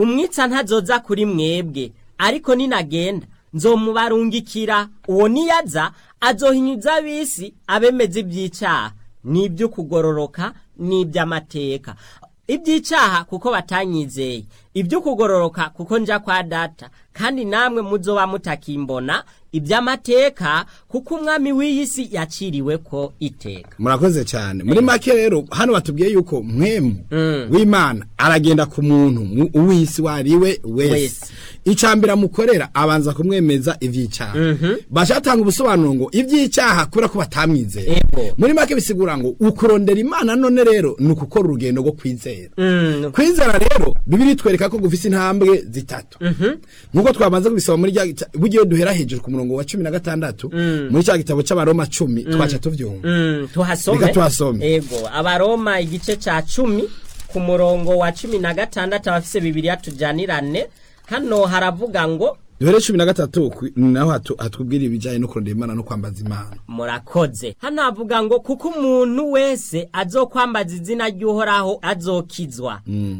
umwitsa ntazoza kuri mwebwe ariko ninagenda nzomubarungikira uwo niyaza azohinyuza ab'isi abemeza iby'icyaha n'iby'ukugororoka n'iby'amateka iby'icyaha kuko batanyizeye iby'ukugororoka kuko nja kwa data kandi namwe muzoba mutakimbona iby'amateka kuko umwami w'iyi si yaciriwe ko iteka murakoze cyane muri make rero hano batubwiye yuko mwemu w'imana aragenda ku muntu mu- uw'isi wariwe wese Wese. icambere amukorera abanza kumwemeza ivy'icyaha bashatanga ubusobanuro ngo ivy'icyaha kubera ko batamwizeye Ego. muri make bisigura ngo ukurondera imana none rero ni ukukora urugendo rwo kwizera Mm, kwizera rero bibiri twereka ko gufise intambwe zitatu nkuko twamaze kubisoma muri rya gita- burya iyo duhera hejuru ku murongo wa cumi na gatandatu muri cya gitabo c'abaroma cumi twaca tuvyumva mm, tuhasome Reka tuhasome. ego abaroma igice ca cumi ku murongo wa cumi na gatandatu abafise bibiriya tujanirane hano haravuga ngo duhere cumi na gatatu ku- naho hatu- hatubwira ibijyanye no kurondera imana no kwambaza imana murakoze hano havuga ngo kuko umuntu wese azokwambaza izina ry'uhoraho azokizwa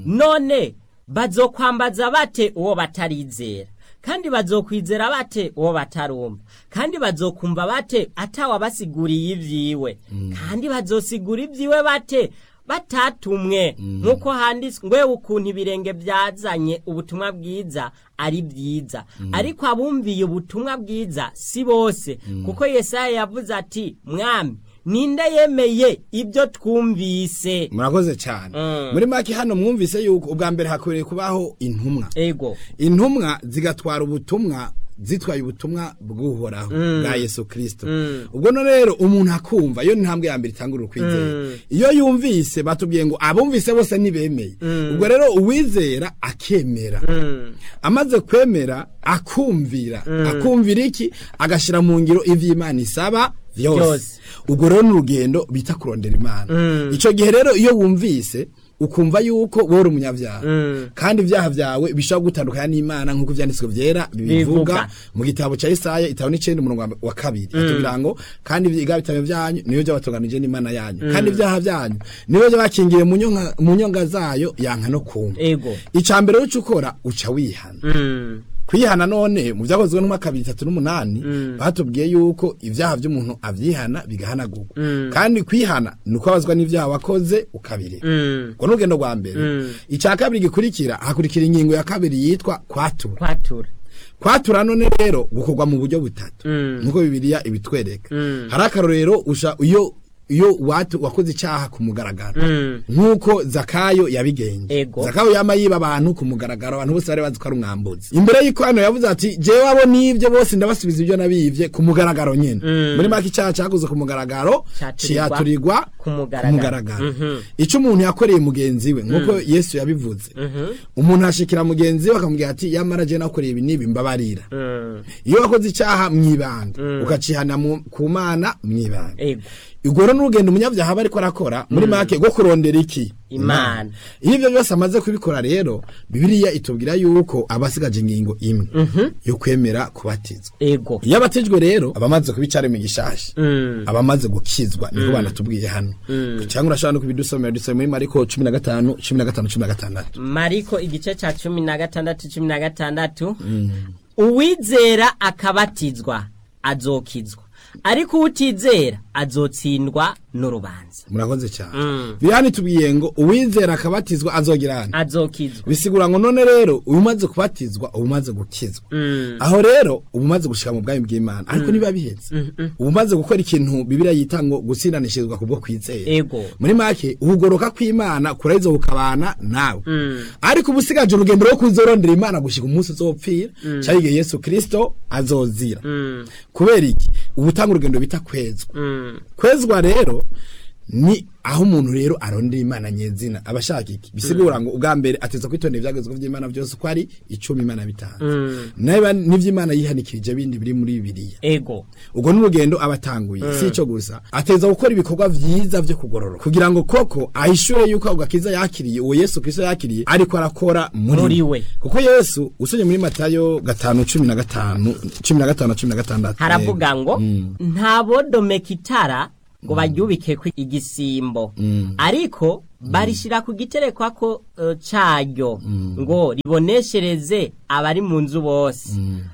none bazokwambaza bate uwo batarizera kandi bazokwizera bate uwo batarumva kandi bazokumva bate atawabasiguriye ivyiwe kandi bazosigura ivyiwe bate batatumwe nk'uko handitswe ngwe ukuntu ibirenge byazanye ubutumwa bwiza ari byiza ariko abumviye ubutumwa bwiza si bose kuko yesaya yavuze ati mwami ninde yemeye ibyo twumvise murakoze cyane muri make hano mwumvise yuko ubwa mbere hakwiriye kubaho intumwa ego intumwa zigatwara ubutumwa zitwaye ubutumwa bw'uhoraho bwa yesu kirisito ubwo no rero umuntu akumva iyo ni intambwe ya mbere itangurira ukwizera iyo yumvise batubwiye ngo abumvise bose ntibemeye ubwo rero uwizera akemera amaze kwemera akumvira akumvira iki agashyira mu ngiro iby'imana isaba byose Byose. ubwo rero ni urugendo bita kurondera imana icyo gihe rero iyo wumvise ukumva yuko wowe uri umunyabyaha kandi ibyaha byawe bishobora gutandukana n'imana nk'uko ibyanditswe byera bibivuga Bivuga. mu gitabo cya Isaya itabo n'icenda umurongo wa kabiri atubwira ngo kandi ibyaha bitabo byanyu niyo byabatunganije n'imana yanyu kandi ibyaha byanyu niyo byabakingiye mu nyonga- mu nyonga zayo yanka no kumva ego icya mbere uca ukora uca wihana Mm, kwihana none mu byakozwe n'umwaka bibiri itatu n'umunani batubwiye yuko ibyaha by'umuntu abyihana bigahanagurwa kandi kwihana ni uko abazwa n'ibyaha wakoze ukabireka mm, ubwo ni urugendo rwa mbere icya kabiri gikurikira hakurikira ingingo ya kabiri yitwa kwatura kwatura kwatura none rero gukorwa mu buryo butatu Mm. nkuko bibiliya ibitwereka hari akarorero usha iyo iyo watu wakoze icyaha ku mugaragaro Mm. nk'uko zakayo yabigenje Ego. zakayo yama yiba abantu ku mugaragaro abantu bose bari bazi ko ari umwambuzi imbere y'uko hano yavuze ati jewe abo nibyo bose ndabasubiza ibyo nabivye ku mugaragaro nyene muri make icyaha cyakoze ku mugaragaro Caturirwa ciyaturirwa ku mugaragaro. Mhm. icyo umuntu yakoreye mugenzi we nk'uko yesu yabivuze umuntu ashikira mugenzi we akamubwira ati yamara je nakoreye ibi n'ibi mbabarira Mm, iyo wakoze icyaha mwibanga ukacihana mu- ku mana mwibanga ego ubwo rero n'urugendo umunyabyaha aba ariko arakora muri make rwo kurondera iki Imana. iyo ibyo byose amaze kubikora rero bibiliya itubwira yuko aba asigaje ingingo imwe yo kwemera kubatizwa ego iyo abatijwe rero aba amaze kuba icyaremwe gishasha Mm. aba amaze gukizwa niko banatubwiye hano cyangwa urashobora no kubidusomera dusomera muri mariko cumi na gatanu cumi na gatanu cumi na gatandatu mariko igice ca cumi na gatandatu cumi na gatandatu uwizera akabatizwa azokizwa ariko uwutizera azotsindwa n'urubanza murakoze cyane bihani tubwiye ngo uwizera akabatizwa azogira hano azokizwa bisigura ngo none rero uba umaze kubatizwa uba umaze gukizwa aho rero uba umaze gushika mu bwami bw'imana ariko niba bihetse uba umaze gukora ikintu bibiriya yita ngo gutsinanishirizwa kubwo kwizera Ego. muri make ukugoroka kw'imana kuraheza kukabana nawe ariko uba usigaje urugendo rwo kuzorondera imana gushika umunsi uzopfira cyangwa igihe yesu kirisito azozira kubera iki uba utanga urugendo bita kwezwa kwezwa rero ni aho umuntu rero arondera imana nyezina aba ashaka iki bisigura ngo ubwa mbere ateza kwitondera ibyagezweho by'imana byose uko ari icumi imana bitanze niba n'iby'imana yihanikirije bindi biri muri bibiliya ego ubwo n'urugendo aba atanguye si icyo gusa ateza gukora ibikorwa byiza byo kugororoka kugira ngo koko ahishure yuko ako gakiza yakiriye uwo yesu kristo yakiriye ariko arakora muri, Muri we. kuko yesu usomye muri matayo gatanu cumi na gatanu cumi na gatanu na cumi na gatandatu haravuga ngo ntabodomeka itara ngo baryubike ku igisimbo ariko barishira ku giterekwako uh, caryo ngo riboneshereze abari mu nzu bose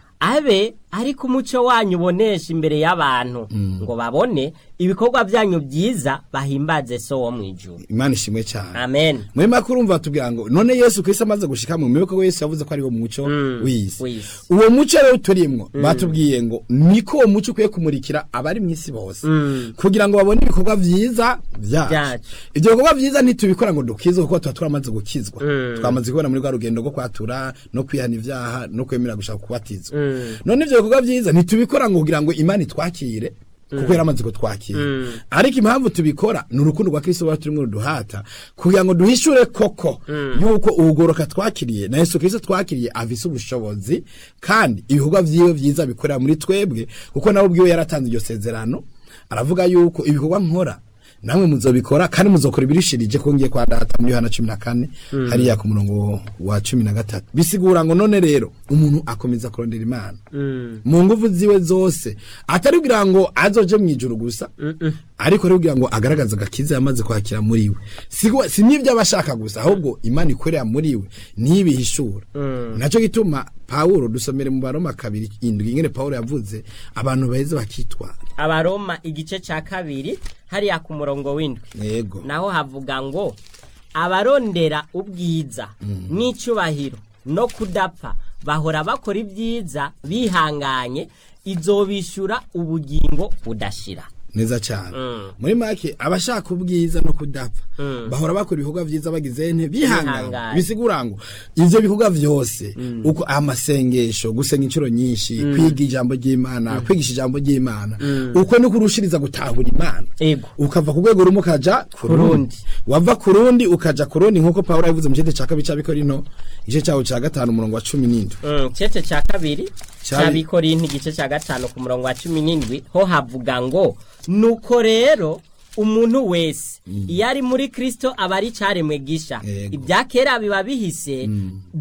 abe ariko umuco wanyu ubonesha imbere y'abantu ngo babone ibikorwa byanyu byiza bahimbaze so wo mu ijuru imana ishimwe cyane amen muri make urumva batubwira ngo none yesu kristo amaze gushika mu miboko yesu yavuze ko ari wo muco w'isi w'isi. uwo muco rero turimwo batubwiye ngo niko uwo muco ukwiye kumurikira abari mu isi bose kugira ngo babone ibikorwa vyiza vyacu Vyacu. ivyo bikorwa vyiza ntitubikora ngo dukizwe kuko tuba turamaze gukizwa twamaze kubona muri rwa rugendo rwo kwatura no kwihana ivyaha no kwemera gushaka kubatizwa none ivyo bikorwa vyiza ntitubikora ngo kugira ngo imana itwakire kuko yaramaze kutwakira ariko impamvu tubikora ni urukundo rwa kristo ruba turimo ruduhata kugira ngo duhishure koko yuko ubugoroka twakiriye na yesu kristo twakiriye afise ubushobozi kandi ibikorwa vyiwe vyiza bikorera muri twebwe kuko nawe ubwiwe yaratanze iryo sezerano aravuga yuko ibikorwa nkora namwe muzobikora kandi muzokora ibirishirije ko ngiye kwa data muri Yohana 14 hariya ku murongo wa 13 bisigura ngo none rero umuntu akomeza kurondera imana mu nguvu ziwe zose atari kugira ngo azoje mu ijuru gusa ariko ari kugira ngo agaragaze agakiza yamaze kwakira muri we Sigo- si n'ibyo abashaka gusa ahubwo imana ikorera muri we ntibihishura naco gituma Pawulo dusomere mu baroma kabiri indwi ingene Pawulo yavuze abantu baheze bakitwara abaroma igice ca kabiri hariya ku murongo w'indwi yego naho havuga ngo abarondera ubwiza n'icubahiro no kudapfa bahora bakora ibyiza bihanganye izobishura ubugingo budashira neza cyane Mm. muri make abashaka ubwiza no kudapfa bahora bakora ibikorwa vyiza bagize nte bihangana Bihanganye. bisigura ngo ivyo bikorwa vyose uko amasengesho gusenga inshuro nyinshi kwiga ijambo ry'imana kwigisha ijambo ry'imana uko ni kurushiriza gutahura imana Ego. ukava ku rwego rumwe ukaja ku rundi rundi. wava ku rundi ukaja ku rundi nk'uko pawulo yavuze mu gice ca kabiri c'abikorino igice cawo ca gatanu umurongo wa cumi n'indwi Mm, cece ca kabiri Cabi- c'abikorinti igice ca gatanu ku murongo wa cumi n'indwi ho havuga ngo nuko rero umuntu wese iyo ari muri kristo aba ari caremwe gisha Yego. ibya kera biba bihise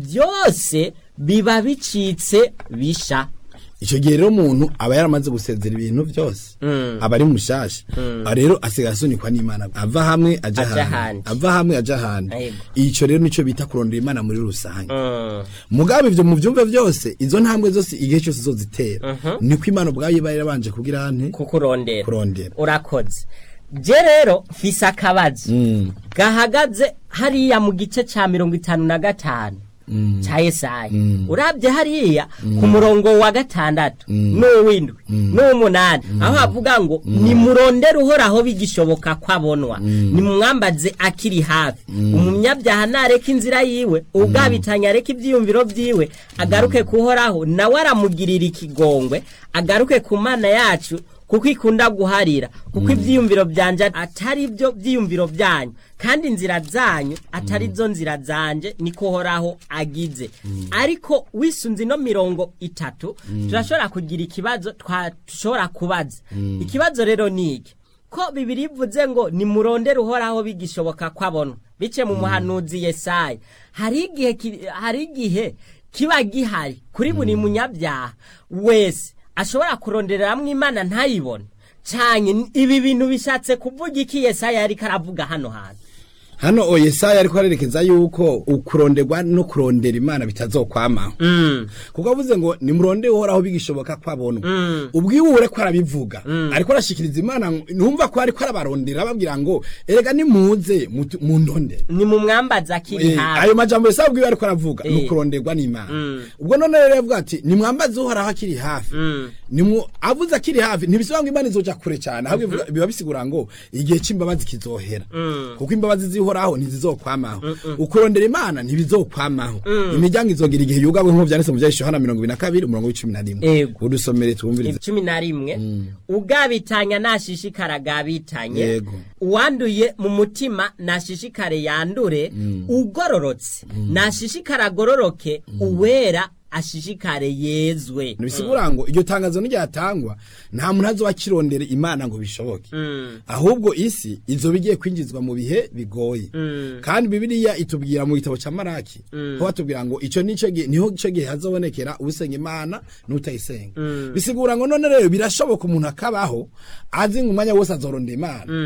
byose biba bicitse bisha icyo gihe rero umuntu aba yaramaze gusezera ibintu byose aba ari mushasha Aha rero asigaye asunikwa n'imana ava hamwe aja Aja ahandi ahandi. ava hamwe aja ahandi Yego. icyo rero nicyo bita kurondera imana muri rusange Mm. mugabe ivyo mu vyumve vyose izo ntambwe zose igihe cyose zozitera niko imana ubwayo iba yarabanje kugira nte kukurondera kurondera urakoze je rero mfise akabazo gahagaze hariya mu gice ca mirongo itanu na gatanu ca yesaya urabye hariya ku murongo wa gatandatu n'uw'indwi n'uw'umunani aho havuga ngo nimurondere uhoraho bigishoboka ko abonwa nimumwambaze akiri hafi umunyabyaha nareka inzira yiwe ubwabitanya areka ivyiyumviro vyiwe agaruke kuhoraho nawe aramugirira ikigongwe agaruke ku mana yacu kuko ikunda guharira kuko ibyiyumviro byanje atari byo byiyumviro byanyu kandi inzira zanyu atari zo nzira zanje niko horaho agize ariko wisunze ino mirongo itatu turashobora kugira ikibazo twashobora kubaza ikibazo rero ni iki ko bibiri ivuze ngo nimurondere uhoraho bigishoboka ko abonwa bice mu muhanuzi yesaya hari igihe ki- hari igihe kiba gihari kuri buri munyabyaha wese ashobora kurondereramwo imana ntayibone cyane ibi bintu bishatse kuvuga iki yesaya yariko aravuga hano hantu hano o yesaya ariko arerekeza yuko ukuronderwa no kurondera imana bitazokwamaho kuko avuze ngo nimurondere uhoraho bigishoboka ko abonwa ubwiwure ko arabivuga ariko arashikiriza imana ngo- numva ko ariko arabarondera ababwira ngo erega nimuze mutu- mundondere ni mu mwambazi akiri Eh, hafi ayo majambo yose abwiwe ariko aravuga Eh. ni ukuronderwa n'imana ubwo none rero yavuga ati nimwambaze uhoraho akiri hafi Nimwo- avuze akiri hafi ntibisobanura ngo imana izoja kure cyane ahubwo bivuga- biba bisigura ngo igihe c'imbabazi kizohera kuko imbabazi zihoraho ntizizokwamaho ukurondera imana ntibizokwamaho imiryango izogira igihe yugabwe nk'uko vyanditse mu vyahise yohana mirongo ibiri na kabiri umurongo w'icumi na rimwe Ego. udusomere twumvirize cumi na rimwe ugabitanya nashishikara agabitanye Yego. uwanduye mu mutima nashishikare yandure ugororotse nashishikare agororoke uwera ashishikare yezwe bisigura ngo iryo tangazo n'iryatangwa nta muntu azoba akirondera imana ngo bishoboke ahubwo isi izoba igiye kwinjizwa mu bihe bigoye kandi bibiliya itubwira mu gitabo cya maraki ho batubwira ngo icyo nico gihe niho ico gihe hazobonekera usenga imana n'utayisenga bisigura ngo none rero birashoboka umuntu akabaho azi ngo umwanya wose azorondera imana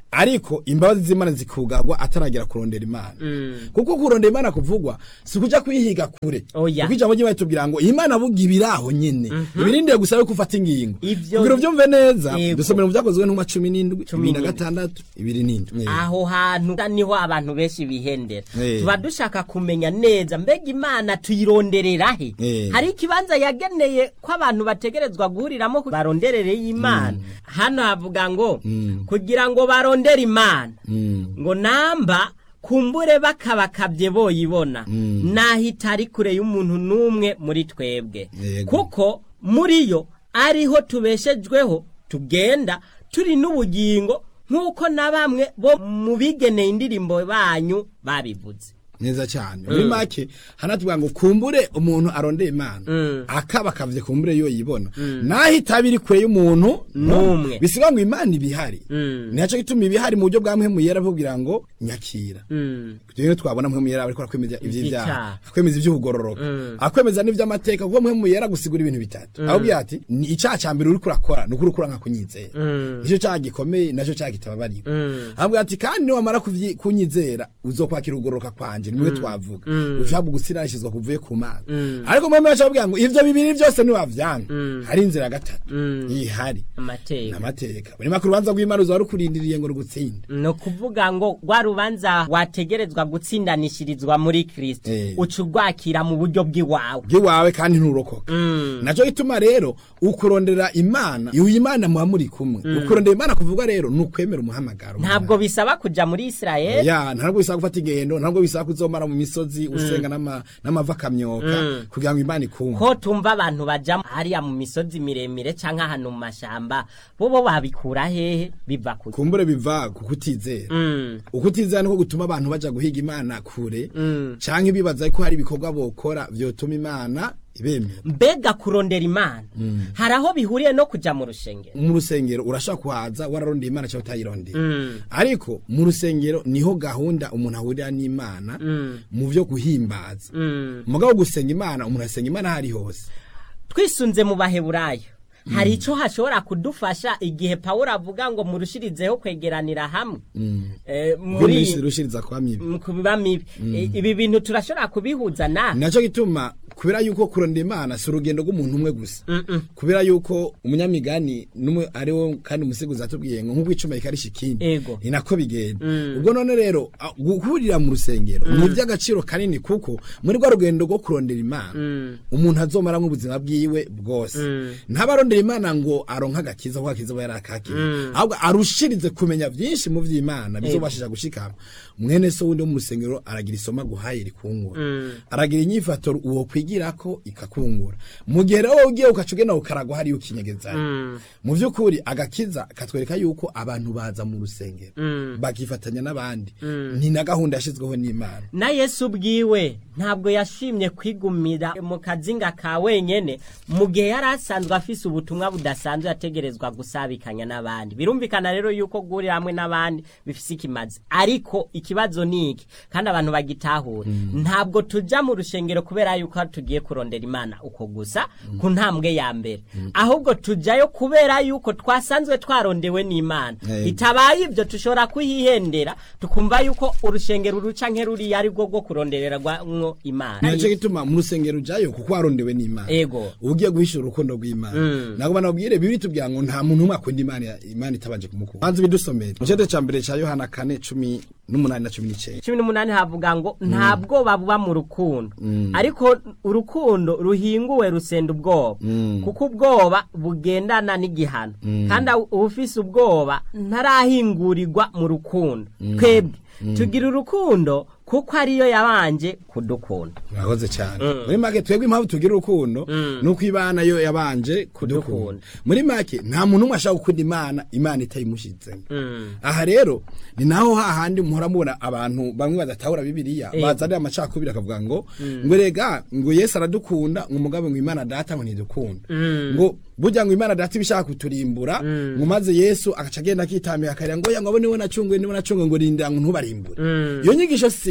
ariko imbabazi z'imana zikugagwa ataragera kurondera imana kuko kurondera imana kuvugwa si kuja kwihiga kure Oya. kuko ijambo ry'imana tubwira ngo imana buga ibiraho nyene ibirindire gusa yuko ufata ingingo Ivyo- kugira uvyumve neza Yego. dusomera mu vyakozwe n'intumwa cumi n'indwi Cumi ibiri na n'indwi. gatandatu ibiri n'indwi aho hantu niho abantu benshi bihendera Eh. tuba dushaka kumenya neza mbega imana tuyironderera he Eh. hari ikibanza yageneye ko abantu bategerezwa guhuriramo ku- baronderere y'imana hano havuga ngo kugira ngo barondere imana ngo namba kumbure bakabakabye boyibona naho itari kure y'umuntu n'umwe muri twebwe Yego. kuko muri yo ariho tubeshejweho tugenda turi n'ubugingo nk'uko na bamwe bo mu bigeneye indirimbo banyu babivuze neza cyane muri make hanatubwira ngo kumbure umuntu arondeye imana akaba akavye kumbure yo yibona naho itaba iri kure y'umuntu N'umwe. bisiga ngo imana ibihari Mm. nico gituma ibihari mu buryo bwa mpemu yera bubwira ngo nyakira rero twabona mpemu yera ariko akwemeza ivy'ivyaha Ivyaha. akwemeza ivy'ubugororoka akwemeza n'ivy'amateka kuko mpemu yera gusigura ibintu bitatu ahubwo ati ni icaha ca mbere uriko urakora ni ukuri ukura nka kunyizera nico caha gikomeye naco caha kitababariwe ahubwo ati kandi niwamara kuvyi- kunyizera uzokwakira ubugororoka kwanje nimwe twavuga ushaka gusirashizwa kuvuye ku mana ariko mpemu yacu ababwira ngo ivyo bibiri vyose niwavyanga hari inzira ya gatatu ihari amateka amateka muri make urubanza rw'imana uzaba rukurindiriye ngo rugutsinde ni ukuvuga ngo rwa rubanza wategerezwa gutsindanishirizwa muri kirisito Eh. uca urwakira mu buryo bw'iwawe bw'iwawe kandi nturokoka naco gituma rero ukurondera imana iyo imana muba muri kumwe ukurondera imana kuvuga rero ni ukwemera umuhamagaro ntabwo bisaba kuja muri isirayeli ya ntabwo bisaba gufata ingendo ntabwo bisaba kuzomara mu misozi usenga n'ama- n'amava akamyoka kugira ngo imana ikumve ko tumva abantu baja hariya mu misozi miremire canke ahantu mu mashamba bobo babikura hehe biva ku kumbure biva ku kutizera Mm. ukutizera niko gutuma abantu baja guhiga imana kure canke bibaza ko hari ibikorwa bokora vyotuma imana ibemera mbega kurondera imana hari aho bihuriye no kuja mu rushengero mu rusengero urashobora kuhaza wararondeye imana cyangwa utayirondeye ariko mu rusengero niho gahunda umuntu ahurira n'imana mu byo guhimbaza mugabo gusenga imana umuntu asenga imana aho ari hose twisunze mu baheburayo hari ico hashobora kudufasha igihe pawulo avuga ngo murushirizeho kwegeranira hamwe Eh, muri muri rushiriza kwa mibi mu kubiba mibi Eh, ibi bintu turashobora kubihuza na naco gituma kubera yuko kurondera imana si urugendo rw'umuntu umwe gusa kubera yuko umunyamigani numwe ari wo kandi umusiguzi atubwiye ngo nk'uko icuma rikarisha ikindi Ego. ni nako bigenda ubwo none rero a- guhurira mu rusengero ni iby'agaciro kanini kuko muri rwa rugendo rwo kurondera imana umuntu azomaramo ubuzima bwiwe bwose ntabarondera imana ngo aronke agakiza kuko agakiza aba yarakakiriye ahubwo arushirize kumenya byinshi mu vy'imana bizobashije gushikama mwene so wundi wo mu rusengero aragira isoma guhaye rikungura aragira inyifato uwo kwigirako ikakungura mu gihe rero wowe ugiye ukaca ugenda ukaragwa hariyo ukinyegezayo mu vy'ukuri agakiza katwereka yuko abantu baza mu rusengero bakifatanya n'abandi ni na gahunda yashizweho n'imana na yesu ubwiwe ntabwo yashimye kwigumira mu kazinga ka wenyene mu gihe yari asanzwe afise ubutumwa budasanzwe yategerezwa gusabikanya n'abandi birumvikana rero yuko guhurira hamwe n'abandi bifise ikimazi ariko ikibazo ni iki kandi abantu bagitahure ntabwo tuja mu rushengero kubera yuko tugiye kurondera imana uko gusa ku ntambwe ya mbere ahubwo tujayo kubera yuko twasanzwe twarondewe n'imana Yego. bitabaye ibyo tushobora kuhihendera tukumva yuko urushengero ruca nk'eruriya ari rwo rwo kurondererwamwo imana nico gituma mu rusengero ujayo kuko warondewe n'imana Ego. ugiye guhishura urukundo rw'imana ntabwo banabwire bibiri tubwira ngo nta muntu umwe akunda imana imana itabanje kumukunda banze bidusomere mu cete ca mbere ca yohana kane cumi n'umunani na cumi n'icenda cumi n'umunani havuga ngo nta bwoba buba mu rukundo ariko urukundo ruhinguwe rusenda ubwoba kuko ubwoba bugendana n'igihano kandi ufise ubwoba ntarahingurirwa mu rukundo twebwe tugira urukundo kuko ariyo yabanje kudukunda murakoze cyane muri make twebwe impamvu tugira urukundo nuko imana yo yabanje kudukunda Kudukunda. muri make nta muntu umwe ashaka gukunda imana imana itayimushyizemo aha rero ni naho hahandi muhora mubona abantu bamwe badatahura bibiliya Yego. bazanira amacakubiri akavuga ngo ngo rega ngo yesu aradukunda ngo umugabo ngo imana data ngo ntidukunda ngo burya ngo imana data ibishaka kuturimbura ngo maze yesu agaca agenda akitambika akarira ngo oya ngo abo niwe nacunguye niwe nacunguye ngo rindira ngo ntubarimbure iyo nyigisho si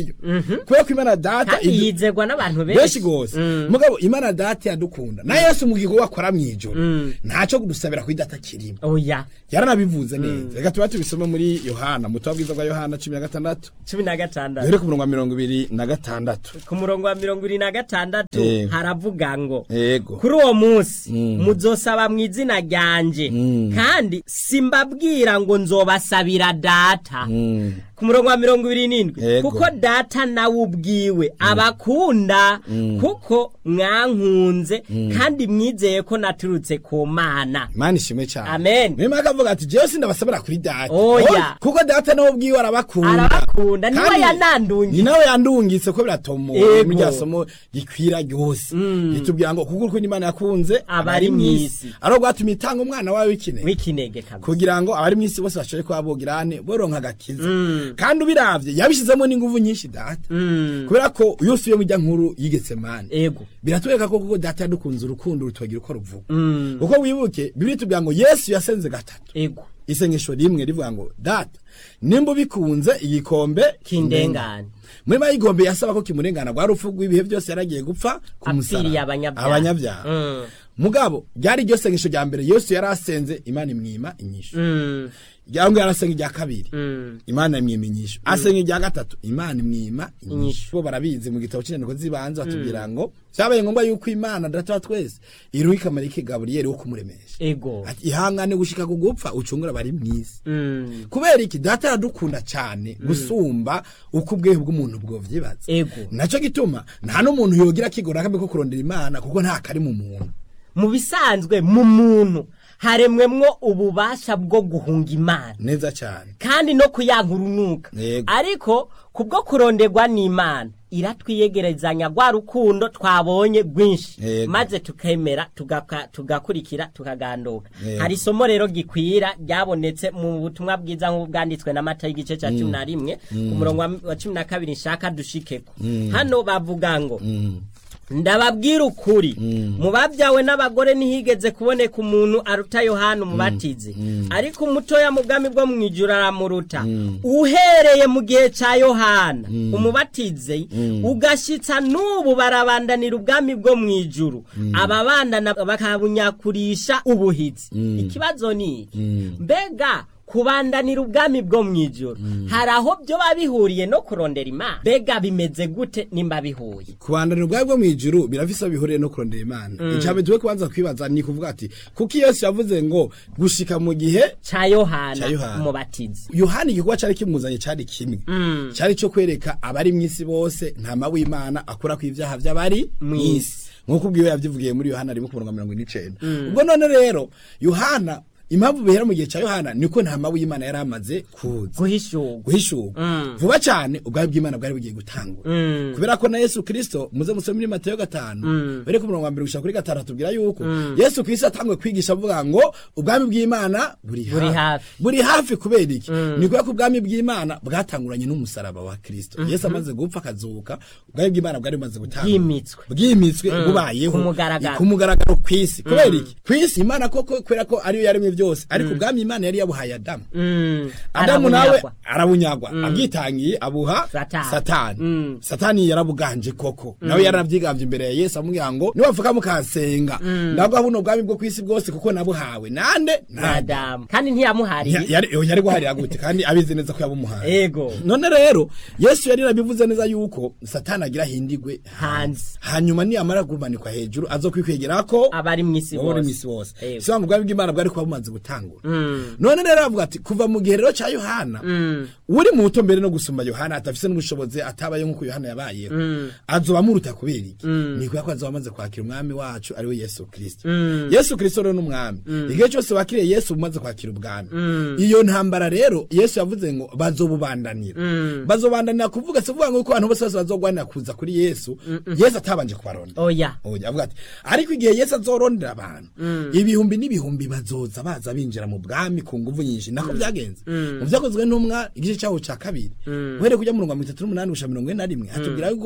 nayo kubera ko imana data kandi idu- yizerwa n'abantu benshi benshi gose Mm. mugabo imana data yadukunda na yesu mu gikorwa akora mw'ijoro ntaco kudusabira kuri data kirimo oya yaranabivuze neza reka tuba tubisome muri yohana mu butumwa bwiza bwa yohana cumi na gatandatu cumi na gatandatu duhere ku murongo wa mirongo ibiri na gatandatu ku murongo wa mirongo ibiri na gatandatu Yego. haravuga ngo yego kuri uwo munsi muzosaba mu izina ryanje kandi simbabwira ngo nzobasabira data ku murongo wa mirongo ibiri n'indwi Yego. kuko data nawe ubwiwe abakunda kuko mwankunze kandi mwizeye ko naturutse ku mana imana ishimwe cyane Amen. niyo mpamvu avuga ati jewe sindabasabira kuri data Oya. Oya, kuko data nawe ubwiwe arabakunda arabakunda niwe Kandi yanandungiye ni nawe yandungitse ko biratomoye Yego. muri rya somo gikwira ryose ritubwira ngo kuko urukundo imana yakunze Abari mw'isi. ari rwatumye itanga umwana wawe w'ikinege w'ikinege kabisa kugira ngo abari mw'isi bose bashobore kuba bogirane boronka agakiza kandi ubiravye yabishizemo n'inguvu nyinshi data kubera ko iyo usubiye mu rya nkuru yigetse mani ego biratwereka ko kuko data yadukunze urukundo rutubagira uko ruvuga kuko wibuke bibiri tubwira ngo yesu yasenze gatatu ego isengesho rimwe rivuga ngo data nimba ubikunze igikombe kindengane muri mayikombe yasaba ko kimurengana rwa rupfu rw'ibihe byose yaragiye gupfa ku musaraba. Apfiriye abanyabyaha. abanyabyaha Mm. mugabo ryari iryo sengesho rya mbere yesu yari asenze imana imwima inyishu Mm, cyangwa yarasenga irya kabiri mm. imana imwima inyishu asenga irya gatatu imana imwima Inyishu. inyishu bo barabizi mu gitabo cy'inyandiko z'ibanze batubwira ngo byabaye ngombwa yuko imana data wa twese iruha ikamarike gaburiyeli wo kumuremesha ego Ati, ihangane gushika ku gupfa ucungura bari mw'isi Mm, kubera iki data aradukunda cyane gusumba uko ubwehe bw'umuntu bwovyibaza ego naco gituma nta n'umuntu yogira kigora kambe ko kurondera imana kuko nta kari mu muntu mu bisanzwe mu muntu haremwemwo ububasha bwo guhunga imana neza cyane kandi no kuyanka urunuka Yego. ariko kubwo kuronderwa n'imana iratwiyegerezanya rwa rukundo twabonye rwinshi Yego. maze tukemera tugaka- tugakurikira tukaganduka Yego. hari isomo rero gikwira ryabonetse mu butumwa bwiza nk'ubu bwanditswe n'amata y'igice cya cumi na rimwe ku murongo wa- wa cumi na kabiri nshaka dushikeko hano bavuga ngo ndababwira ukuri mu babyawe n'abagore ntihigeze kuboneka umuntu aruta yohana umubatizi ariko umutoya mu bwami bwo mu ijuru aramuruta uhereye mu gihe cya yohana umubatizi ugashyitsa n'ubu barabandanira ubwami bwo mu ijuru ababandana bakabunyakurisha ubuhitsi ikibazo ni iki mbega kubandanira ubwami bwo mu ijoro hari aho byo biba bihuriye no kurondera imana mbega bimeze gute nimba bihuye kubandanira ubwawe bwo mu ijuru birafise aho bihuriye no kurondera imana icambere tuwe kubanza kwibaza ni kuvuga ati kuko yesu yavuze ngo gushika mu gihe cya yohana Ca Yohana. umubatizi yohani igikorwa cyari kimuzanye cyari kimwe cyari cyo kwereka abari mu isi bose ntama w'imana akura ku ibyaha by'abari mu isi nk'uko ubwiwe yabyivugiye muri yohana rimwe ku murongo wa mirongo ine n'icenda ubwo none rero yohana impamvu bihera mu gihe cya yohana niko ntama w'imana yari amaze kuza guhishurwa guhishurwa vuba cyane ubwami bw'imana bwari bugiye gutangura kubera ko na yesu kirisito muze musome muri mateyo gatanu bere ku murongo wa mbere gushika kuri gatanu atubwira yuko yesu kirisito atangwe kwigisha avuga ngo ubwami bw'imana buri Buri hafi hafi. buri hafi kubera iki ni kubera ko ubwami bw'imana bwatanguranye n'umusaraba wa kirisito yesu amaze gupfa akazuka ubwami bw'imana bwari bumaze gutangura bwimitswe bwimitswe bubayeho Ku mugaragaro. ku mugaragaro kw'isi kubera iki kw'isi imana koko kubera ko ariyo yaremye byose ariko ubwami imana yari yabuhaye adamu Mm, adamu nawe arabunyagwa. arabunyagwa abwitangiye abuha Satani. satani Mm. satani yarabuganje koko nawe yaranabyigambye imbere ya yesu amubwira ngo nibavuga mukansenga ndabwo buno bwami bwo kw'isi bwose kuko nabuhawe nande nade adamu kandi ntiyamuhariye yari yari guharira gute kandi abizi neza ko yabumuhaye ego none rero yesu yari yarabivuze neza yuko satani agira hindigwe hanze hanyuma niyamara kumanikwa hejuru azokwikwegera ko abari mu isi wowe uri bose misi wose Yego. si wangu ubwami bw'imana bwari kuba bumaze gutangura Mm, none rero avuga ati kuva mu gihe rero cya yohana uri mu buto mbere no gusumba yohana atafise n'ubushobozi atabaye nk'uko yohana yabayeho azoba amuruta kubera iki ni kubera ko azoba amaze kwakira umwami wacu ari we yesu kirisito yesu kirisito rero n'umwami igihe cyose wakiriye yesu umaze kwakira ubwami iyo ntambara rero yesu yavuze ngo bazobubandanira bazobandanira kuvuga si kuvuga ngo ko abantu bose bose bazogwanira kuza kuri yesu yesu atabanje kubaronda oya oya avuga ati ariko igihe yesu azorondera abantu ibihumbi n'ibihumbi bazoza baza binjira mu bwami ku nguvu nyinshi nako byagenze mu byakozwe n'umwa igice cyaho cya kabiri uhereye kujya mu mirongo itatu n'umunani gushika mirongo ine na rimwe hatubwira yuko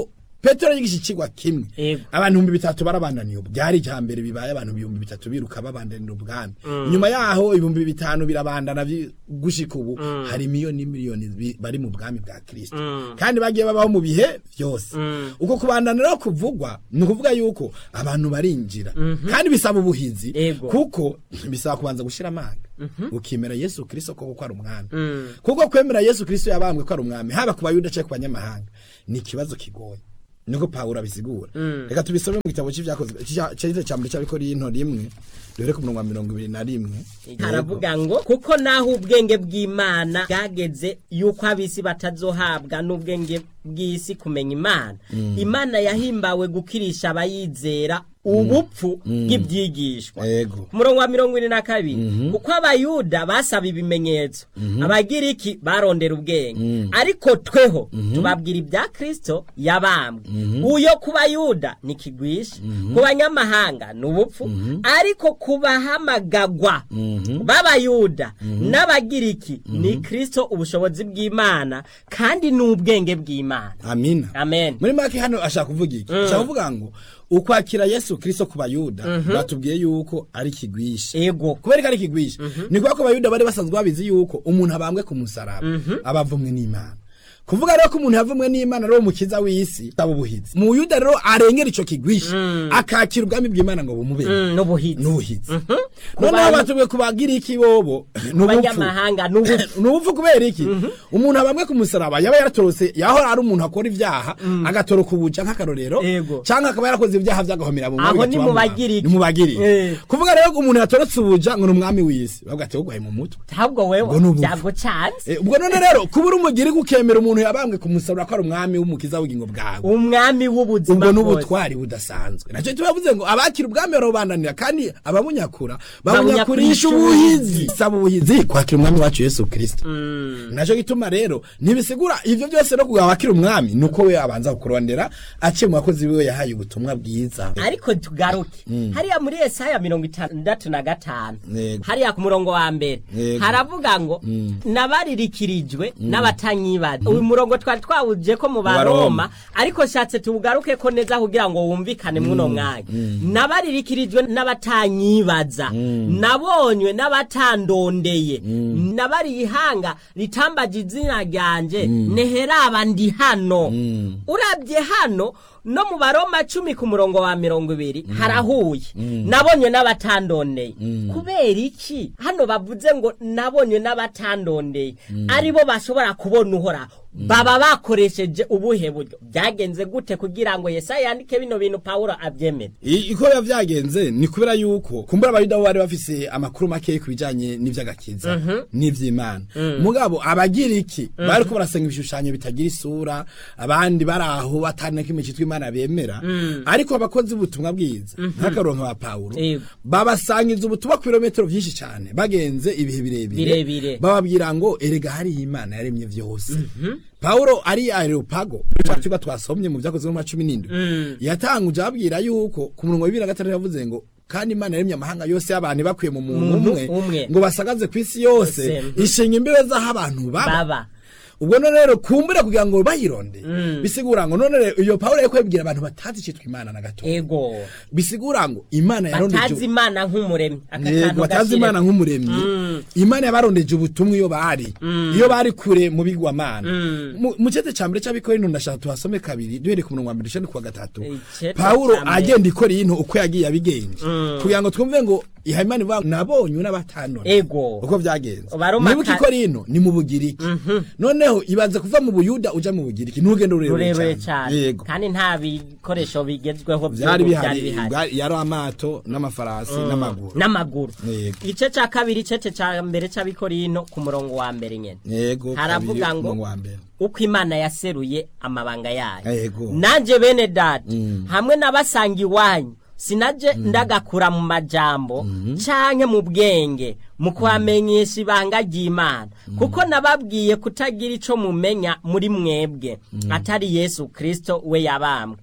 petero yigisha ikigwa kimwe Yego. abantu ibihumbi bitatu barabandaniye ubu byari ijya mbere bibaye abantu ibihumbi bitatu biruka babandanira ubwami nyuma yaho ibihumbi bitanu birabandana bi- gushika ubu hari miliyoni miliyoni bi- bari mu bwami bwa kristo kandi bagiye babaho mu bihe byose uko kubandana rero kuvugwa ni ukuvuga yuko abantu barinjira kandi bisaba ubuhizi Yego. kuko bisaba kubanza gushira amanga ukemera yesu kristo koko ko ari umwami kuko kwemera yesu kristo yabambwe ko ari umwami haba ku bayuda cyangwa ku banyamahanga ni ikibazo kigoye niko pawulo abisigura reka tubisome mu gitabo cy'ibyakozwe cyari cya mbere cy'abikorinto rimwe duhere ku murongo wa mirongo ibiri na rimwe haravuga ngo kuko naho ubwenge bw'imana bwageze yuko ab'isi batazohabwa n'ubwenge bw'isi kumenya imana imana yahimbawe gukirisha abayizera ubupfu bw'ibyigishwa Yego. ku murongo wa mirongo ine na kabiri kuko abayuda basaba ibimenyetso abagiriki barondera ubwenge ariko tweho tubabwira ibya kristo yabambwe uyo ku bayuda ni kigwisha ku banyamahanga ni ubupfu ariko ku bahamagagwa b'abayuda n'abagiriki ni kristo ubushobozi bw'imana kandi ni ubwenge bw'imana amina amen muri make hano ashaka kuvuga iki ashaka kuvuga ngo ukwakira yesu kristo ku bayuda batubwiye yuko ari kigwisha ego kubera ko ari kigwisha ni kubera ko abayuda bari basanzwe babizi yuko umuntu abambwe ku musaraba aba avumwe n'imana kuvuga rero ko umuntu yavumwe n'imana rero umukiza w'isi aba ubuhizi mu yuda rero arengera ico kigwisha akakira ubwami bw'imana ngo bumube Mm, n'ubuhizi n'ubuhizi Ku noneho bantu- batubwiye kubagira iki bobo ni ubupfu banyamahanga n'ubupfu ni ubupfu kubera iki umuntu abamwe ku musaraba yaba yaratorose yahora ari umuntu akora ibyaha agatoroka ubuja nk'akarorero Yego. cyangwa akaba yarakoze ibyaha byagahomera mu Aho bigatuma ni mu bamuhana. bagiriki. ni mu bagiriki Eh. kuvuga rero ko umuntu yatorotse ubuja ngo ni umwami w'isi bavuga ati wowe mu mutwe ahubwo Ubwo wewe ni ubupfu. byagucanze Eh, ubwo none rero kuba uri umugiriki ukemera umuntu yabambwe ku musaraba ko ari umwami w'umukiza w'ubugingo bwawe umwami w'ubuzima ubwo bwose n'ubutwari budasanzwe nacyo tubavuze ngo abakira ubwami barabubandanira kandi ababunyakura Babunyakurisha babunyakurisha ubuhizi saba ubuhizi kwakira umwami wacu yesu kirisito nacyo gituma rero ntibisigura ibyo byose no kugira wakira umwami ni uko we abanza kukurondera aciye mu bakozi biwe yahaye ubutumwa bwiza ariko tugaruke hariya muri esaya mirongo itandatu na gatanu Yego. hariya ku murongo wa mbere Yego. haravuga ngo nabaririkirijwe n'abatanyibaza uyu murongo twari twawuje ko mu Baroma. baroma ariko shatse tuwugaruke ko neza kugira ngo wumvikane mwuno mwanya nabaririkirijwe n'abatanyibaza nabonywe n'abatandondeye nabariye ihanga ritambaje izina ryanje neheraba ndi hano urabye hano no mu baroma cumi ku murongo wa mirongo ibiri harahuye nabonywe n'abatandondeye kubera iki hano bavuze ngo nabonywe n'abatandondeye ari bo bashobora kubona uhoraho baba bakoresheje ubuhe buryo byagenze gute kugira ngo yesaya yandike bino bintu pawulo abyemere I- iko biba byagenze ni kubera yuko kumbura abayuda bo bari bafise amakuru make ku bijanye n'ivy'agakiza n'ivy'imana mugabo abagiriki bari ko barasenga ibishushanyo bitagira isura abandi bari aho batana kimwe cyitwa imana bemera ariko abakozi b'ubutumwa bwiza nk'akaronka ba pawulo Yego. babasangiza ubutumwa ku birometero byinshi cyane bagenze ibihe birebire Birebire. bababwira ngo erega hariyo imana yaremye vyose Paulo ari areopago twa twasomye mu byakozwe mu cumi n'indwi yatanguje ababwira yuko ku murongo wa bibiri na gatandatu yavuze ngo kandi imana yaremye amahanga yose y'abantu bakwiye mu muntu Muntu umwe umwe. ngo basagaze ku isi yose Yose, mhm. ishinga imbibe z'aho abantu baba baba ubwo none rero kumbura kugira ngo bayironde bisigura ngo none rero iyo Paulo yari kwibwira abantu batazi icitwa imana na gato ego bisigura ngo imana yarondeje batazi imana nk'umuremyi aka yego kantu batazi gashire- imana nk'umuremyi imana yabarondeje ubutumwa iyo bari iyo bari kure mu bigwamana Mu- mu cete ca mbere c'abikorino ndashaka tuhasome kabiri duhereye ku murongo wa mbere dushane ku wa gatatu Icete pawulo ca mbere. agenda ikora ino uko yagiye abigenje kugira ngo twumve ngo iha imana ivuga ngo nabonywe n'abatanone ego uko byagenze Baroma nibuka ka- ikora ino ni mu bugiriki noneho ibanza kuva mu buyuda uja mu bugiriki n'urugendo rurerure rurerure cyane yego kandi nta bikoresho bigezweho byari by'ubu bihari bwari- yari amato n'amafarasi n'amaguru n'amaguru Yego. igice cya kabiri igice cya mbere cy'abikorino ku murongo wa mbere nyine yego Haravuga kabiri, ngo- umurongo wa mbere uko imana yaseruye amabanga yayo Yego. nanjye bene dati hamwe n'abasanga iwanyu sinaje ndagakura mu majambo canke mu bwenge mu kubamenyesha ibanga ry'imana kuko nababwiye kutagira ico mumenya muri mwebwe atari yesu kristo we yabambwe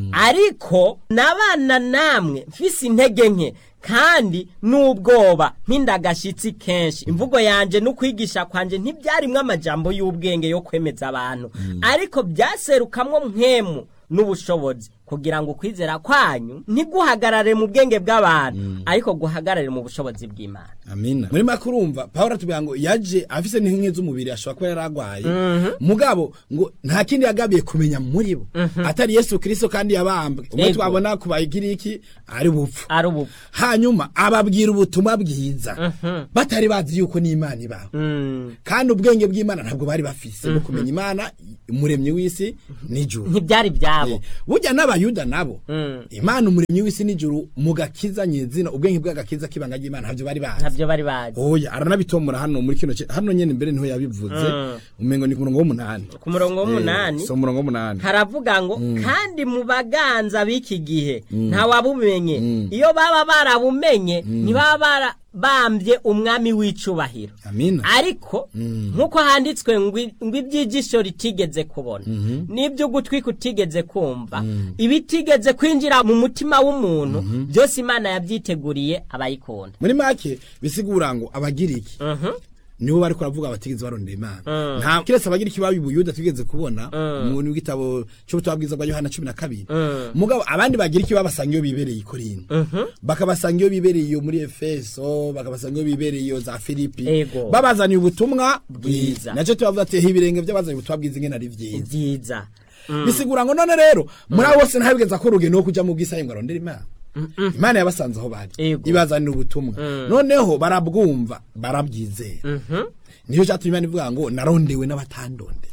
ariko nabana namwe mfise intege nke kandi n'ubwoba mpindagashitsi kenshi imvugo yanje n'ukwigisha kwanje ntibyarimwo amajambo y'ubwenge yo kwemeza abantu ariko byaserukamwo mpwemu n'ubushobozi kugira ngo ukwizera kwanyu ntiguhagarare mu bwenge bw'abantu ariko guhagarare mu bushobozi bw'imana amina muri make urumva pawulo atubwira ngo yaje afise n'inkingi z'umubiri ashobora kuba yaragwaye mugabo ngo nta kindi yagabiye kumenya muri bo atari yesu kirisito kandi yabambwe umwe Ego. twabona ku bagiriki ari bupfu ari ubu hanyuma ababwira ubutumwa bwiza batari bazi yuko n'imana ibaho kandi ubwenge bw'imana ntabwo bari bafise bwo kumenya imana umuremyi w'isi n'ijuru ntibyari byabo Eh, burya n'abayuda nabo Mm. imana umuremyi w'isi n'ijuru mu gakiza nyezina ubwenge bw'agakiza k'ibanga ry'imana ntabyo bari bazi ntabyo bari bazi oya aranabitomora hano muri kino ki- hano nyene mbere niho yabivuze Mm. umengo ni ku murongo w'umunani ku murongo w'umunani Eh, so umurongo w'umunani haravuga ngo kandi mu baganza b'iki gihe ntawabumenye iyo baba barabumenye ntibaba barabambye umwami w'icubahiro amina ariko nk'uko handitswe ngo i- ngo iby'igisho ritigeze kubona n'ibyo ugutwi kutigeze kumva ibitigeze kwinjira mu mutima w'umuntu byose imana yabyiteguriye abayikunda muri make bisigura ngo abagiriki Mhm. nibo bariko baravuga batigeze barondera imana nta kiretse abagiriki babi buyuda tugeze kubona mu w'igitabo cy'ubutumwa bwiza bwa yohana cumi na kabiri mugabo abandi bagiriki babasanga iyo bibereye i korinto bakabasanga iyo bibereye iyo muri efeso bakabasanga iyo bibereye iyo za filipi Ego. babazaniye ubutumwa bwiza Bwiza. nacyo tubavuga ati "Ehe, ibirenge by'abazaniye ubutumwa bwiza ingene ari byiza byiza bisigura ngo none rero muri abo bose ntabigeza ko urugendo rwo kuja mu bwisaye ngo arondere imana imana yabasanze aho bari Ego. ibazanira ubutumwa noneho barabwumva barabyizera niyo cyatumye imana ivuga ngo narondewe n'abatandonde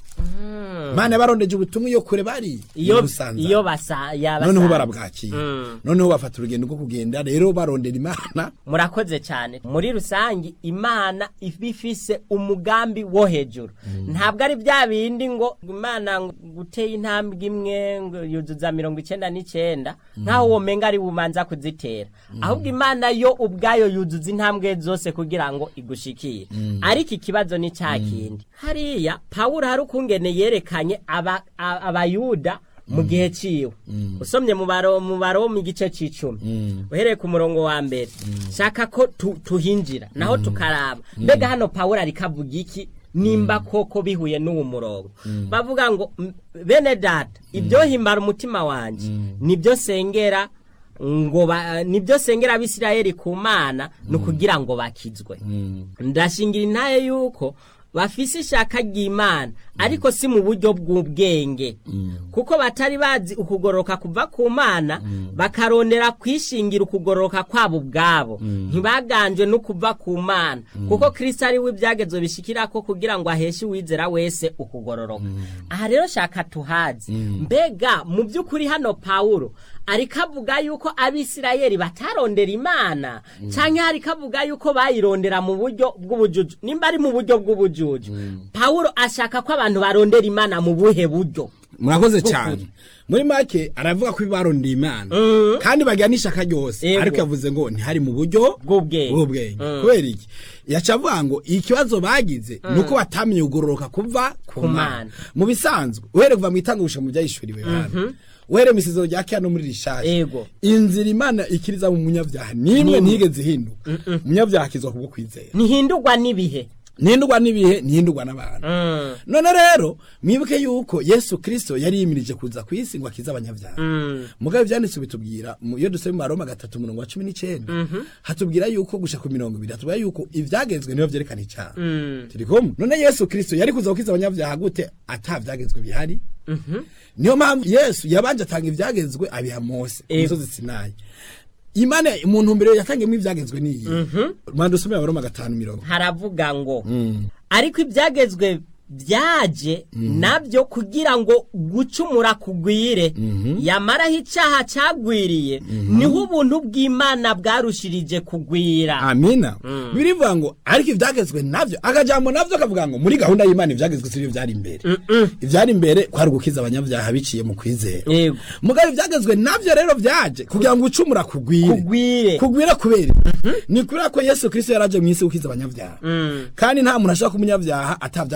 imana yabarondeje ubutumwa iyo kure bari iyo ibusanza. iyo basa yabasa noneho barabwakira Mm. noneho bafata urugendo rwo kugenda rero barondera imana murakoze cyane muri rusange imana iba ifise umugambi wo hejuru ntabwo ari bya bindi ngo imana ngo guteye intambwe imwe ngo yuzuza mirongo icyenda n'icyenda nk'aho uwo menga ari bumanza kuzitera ahubwo imana yo ubwayo yuzuza intambwe zose kugira ngo igushikire ariko ikibazo ni cya kindi hariya pawulo hari ukungene yerekanye aba- a- abayuda mu gihe ciwe usomye mu baro mu baro mu gice c'icumi uhereye ku murongo wa mbere shaka ko tu- tuhinjira naho tukaraba mbega hano pawulo ariko avuga iki nimba koko bihuye n'uwo murongo bavuga ngo "M- bene data ibyo himbara umutima wanje nibyo sengera ngo ba- nibyo sengera abisirayeli ku mana ni ukugira ngo bakizwe ndashingira intaye yuko bafise ishaka ry'imana ariko si mu buryo bw'ubwenge kuko batari bazi ukugororoka kuva ku mana bakarondera kwishingira ukugororoka kwabo ubwabo ntibaganjwe no kuva ku mana kuko kristo ari we ibyagezwe bishikira ko kugira ngo aheshe uwizera wese ukugororoka aha rero shaka tuhazi mbega mu by'ukuri hano pawulo ariko avuga yuko abisirayeli batarondera imana cyangwa ariko avuga yuko bayirondera mu buryo bw'ubujuju nimba ari mu buryo bw'ubujuju pawulo ashaka ko abantu barondera imana mu buhe buryo murakoze cyane muri make aravuga ko barondeye imana kandi bagira n'ishaka ryose Ego. ariko yavuze ngo ntihari mu buryo Bw'ubwenge. bw'ubwenge Mm. kubera iki yaca avuga ngo ikibazo bagize ni uko batamenye kugororoka kuva ku Ku mana Mana. mu bisanzwe uhereye kuva mu itangusha mu byayishuriwe hano uhereye mu isezero rya kera no muri rishasha Ego. inzira imana ikiriza mu munyabyaha nimwe Nimwe. ntigeze ihinduka umunyabyaha akizwa kubwo kwizera ntihindurwa n'ibihe ntihindurwa n'ibihe ntihindurwa n'abantu Mm. none rero mwibuke yuko yesu kirisito yari yimirije kuza ku isi ngo akize abanyabyaha Mm. mugabe ibyanditse bitubwira mu- iyo dusoma mu maroma gatatu umurongo wa cumi n'icyenda hatubwira yuko gusha ku mirongo ibiri hatubwira yuko ibyagezwe niyo byerekana icyaha Mm. turi kumwe none yesu kirisito yari kuza gukiza abanyabyaha gute ata byagezwe bihari niyo mpamvu yesu yabanje atanga ibyagezwe abiha mose ku Ego. musozi sinayi imana mu ntumbero yatangiyemo ibyagezwe niyi rwanda usome abaroma gatanu mirongo haravuga ngo ariko ibyagezwe byaje nabyo kugira ngo gucumura kugwire yamaraho icyaha cyagwiriye niho ubuntu bw'imana bwarushirije kugwira amina birivuga ngo ariko ibyagezwe nabyo akajambo nabyo akavuga ngo muri gahunda y'imana ibyagezwe si byo byari imbere ibyari imbere kwari gukiza abanyabyaha biciye mu kwizera Yego. mugabo ibyagezwe nabyo rero byaje kugira ngo ucumura kugwire kugwire kugwira kubera iki? ni kubera ko yesu kirisito yaraje mu isi gukiza abanyabyaha kandi nta muntu ashaka ko umunyabyaha atabyagezwe bihari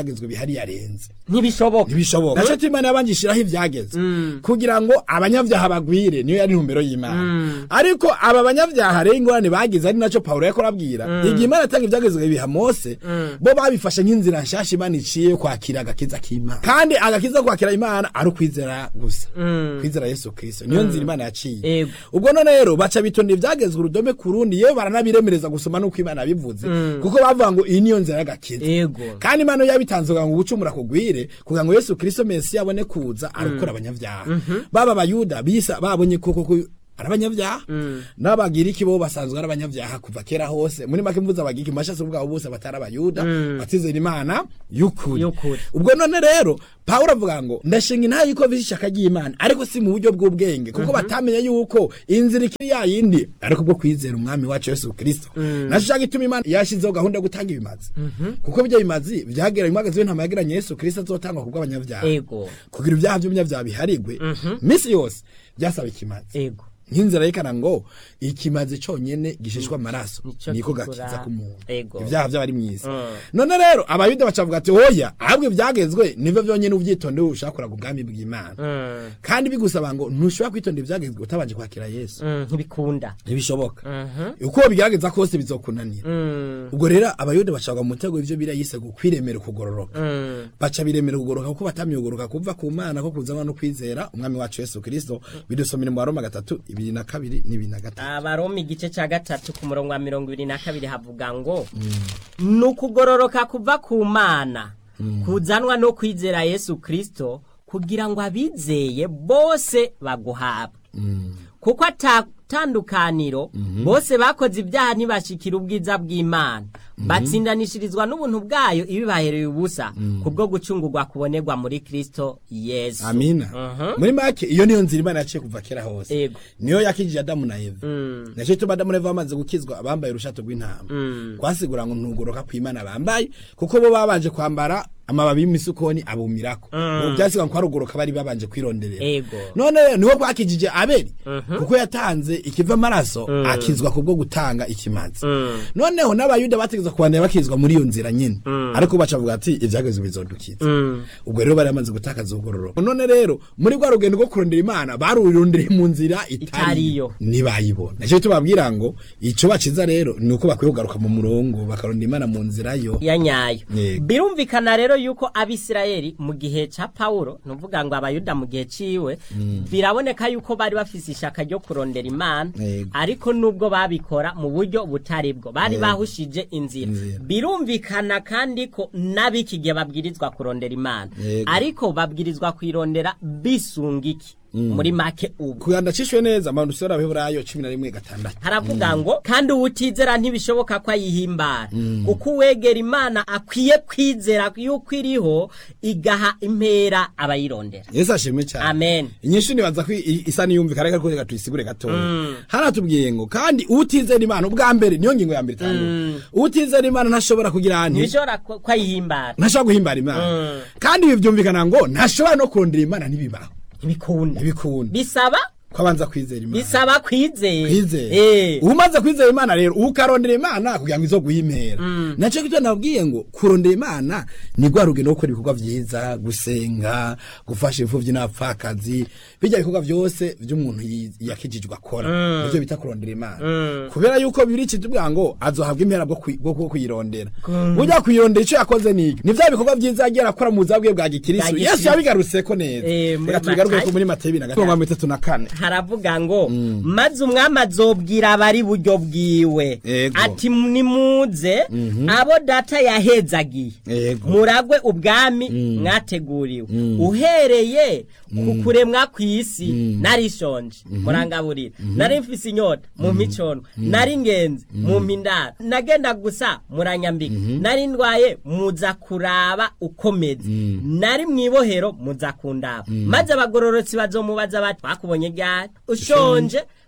atari yarenze ntibishoboka ntibishoboka naco imana yabanje ishiraho ivyageze kugira ngo abanyavyaha bagwire niyo yari intumbero y'imana ariko aba banyavyaha rero ingorane bagize ari naco pawulo yariko arabwira igihe imana atanga ivyagezwe ibiha mose bo babifashe nk'inzira nshasha imana iciye yo kwakira agakiza k'imana kandi agakiza ko kwakira imana ari ukwizera gusa kwizera yesu kristo niyo nzira imana yaciye Ego. ubwo none rero baca bitonda ivyagezwe urudome ku rundi yewe baranabiremereza gusoma n'uko imana yabivuze kuko bavuga ngo iyi niyo nzira y'agakiza ego kandi imana iyo yabitanze kugira ngo ubucumura kugwire kugira ngo yesu kristo mesi abone kuza arokora abanyavyaha baba abayuda bisa babonye koko ko ari abanyavyaha n'abagiriki bo basanzwe ari abanyavyaha kuva kera hose muri make mvuze abagiriki mu mashasi bwabo bose batari abayuda batizera imana y'ukuri Y'ukuri. ubwo none rero pawulo avuga ngo ndashinga intayi yuko bise ishaka ry'imana ariko si mu buryo bw'ubwenge kuko batamenye yuko inzira ikiri ya yindi ariko bwo kwizera umwami wacu yesu kristo naco canga ituma imana yashizeho gahunda yo gutanga ibimazi kuko bijya bimazi vyageranye umwagazi w'intama yagiranye yesu kristo azotangwa kubw'abanyavyaha ego kugira ibyaha by'umunyavyaha biharigwe misi yose byasaba ikimazi ego nk'inzira yerekana ngo ikimazi conyene gishishwa amaraso Nico niko kigura. gakiza k'umuntu Ego. ibyaha by'abari mw'isi Mm. none rero abayuda bacavuga ati oya ahubwo ibyagezwe nivyo vyonyene uvyitonde ushaka kuraga ubwami bw'imana Mm, kandi bigusaba ngo ntushobora kwitonda ivyagezwe utabanje kwakira yesu mm, ntibikunda ntibishoboka Mhm. uko bigerageza kose bizokunanira Mm, ubwo rero abayuda bacagwa mu mutego ivyo birayise kwiremera ukugororoka mm, baca biremera ukugoroka kuko batamye ukugoroka kuva ku mana ko kuzanwa no kwizera umwami wacu yesu kristo bidusomera mu baroma gatatu ibiri na kabiri n'ibiri na gatatu abaroma igice ca gatatu ku murongo wa mirongo ibiri na kabiri havuga ngo ni ukugororoka kuva ku mana kuzanwa no kwizera yesu kristo kugira ngo abizeye bose baguhabwe kuko atatandukaniro bose bakoze ibyaha ntibashikira ubwiza bw'imana batsindanishirizwa n'ubuntu bwayo ibibahereye ubusa kubwo gucungurwa kubonerwa muri kristo yesu amina Mhm. muri make iyo niyo nzira imana yaciye kuva kera hose Ego. niyo yakijije adamu na eva Mm. naco gituma adamu na eva bamaze gukizwa abambaye urushato rw'intama Mm. kwasigura ngo ntugoroka kw'imana bambaye kuko bo babanje kwambara amababi y'imisukoni abumirako ubu byasigwa ko ari ugoroka bari babanje kwironderera Ego. none rero niho kwakijije abeli kuko yatanze ikiva amaraso akizwa kubwo gutanga ikimazi Mm. noneho n'abayuda bategezwa kubandanya bakizwa muri iyo nzira nyine ariko bacavuga ati ivyagezwe bizodukiza Mm. ubwo rero bari bamaze gutakaza ubugororoka none rero muri rwa rugendo rwo kurondera imana barurondeye mu nzira Itariyo. itariyo ntibayibona nicyo tubabwira ngo ico baciza rero ni uko bakwiye kugaruka mu murongo bakarondera imana mu nzira yo ya nyayo Yego. birumvikana rero yuko abisirayeli mu gihe ca pawulo nuvuga ngo abayuda mu gihe ciwe biraboneka yuko bari bafise ishaka ryo kurondera imana Yego. ariko nubwo babikora mu buryo butari bwo bari Yego. bahushije inzira Inzira. birumvikana kandi ko n'abiki gihe babwirizwa kurondera imana Yego. ariko babwirizwa kuyirondera bisunga iki muri make ubu kuganda cishwe neza amantu usora abaheburayo cumi na rimwe gatandatu haravuga ngo kandi uwutizera ntibishoboka ko ayihimbara kuko uwegera imana akwiye kwizera yuko iriho igaha impera abayirondera yesu ashimwe cyane amen inyishu nibaza ko i- isa niyumvikana ariko reka tuyisigure gatoya haratubwiye ngo kandi utizera imana ubwa mbere niyo ngingo ya mbere itandukanye utizera imana ntashobora kugira nti ntibishobora ko ko ayihimbara ntashobora guhimbara imana kandi ibi byumvikana ngo ntashobora no kurondera imana ntibibaho ntibikunda ntibikunda bisaba ko abanza kwizera imana bisaba kwizera kwizera Eh. umaze kwizera imana rero ukarondera imana kugira ngo izo guhimera nacyo kitwa nabwiye ngo kurondera imana ni rwa rugendo rwo gukora ibikorwa vyiza gusenga gufasha imfuvyi n'abapfakazi bijya bikorwa vyose vy'umuntu yi- yakijijwe akora nivyo bita kurondera imana kubera yuko bibiri kitubwira ngo azohabwa impera bwo kwi- bwo bwo kuyirondera burya kuyirondera ico yakoze niki ni vya bikorwa vyiza yagiye arakora mu buzima bwe bwa gikristo Bwa yesu gikristo. yabigarutseko neza Eh, muri reka tubigarukeko Matayo. muri matayo ibiri na gatatu mirongo itatu na kane haravuga ngo maze umwami azobwira abari buryo bwiwe Ego. ati nimuze abo data yahezagiye Ego. muragwe ubwami mwateguriwe uhereye ku kuremwa kw'isi narishonje murangaburira nari mfise inyota mu micono nari ingenzi mu mpindaro nagenda gusa muranyambika nari ndwaye muza kuraba ukomeze nari mwibohero muza kundaba maze abagororotsi bazomubaza bati twakubonye ryari ushonje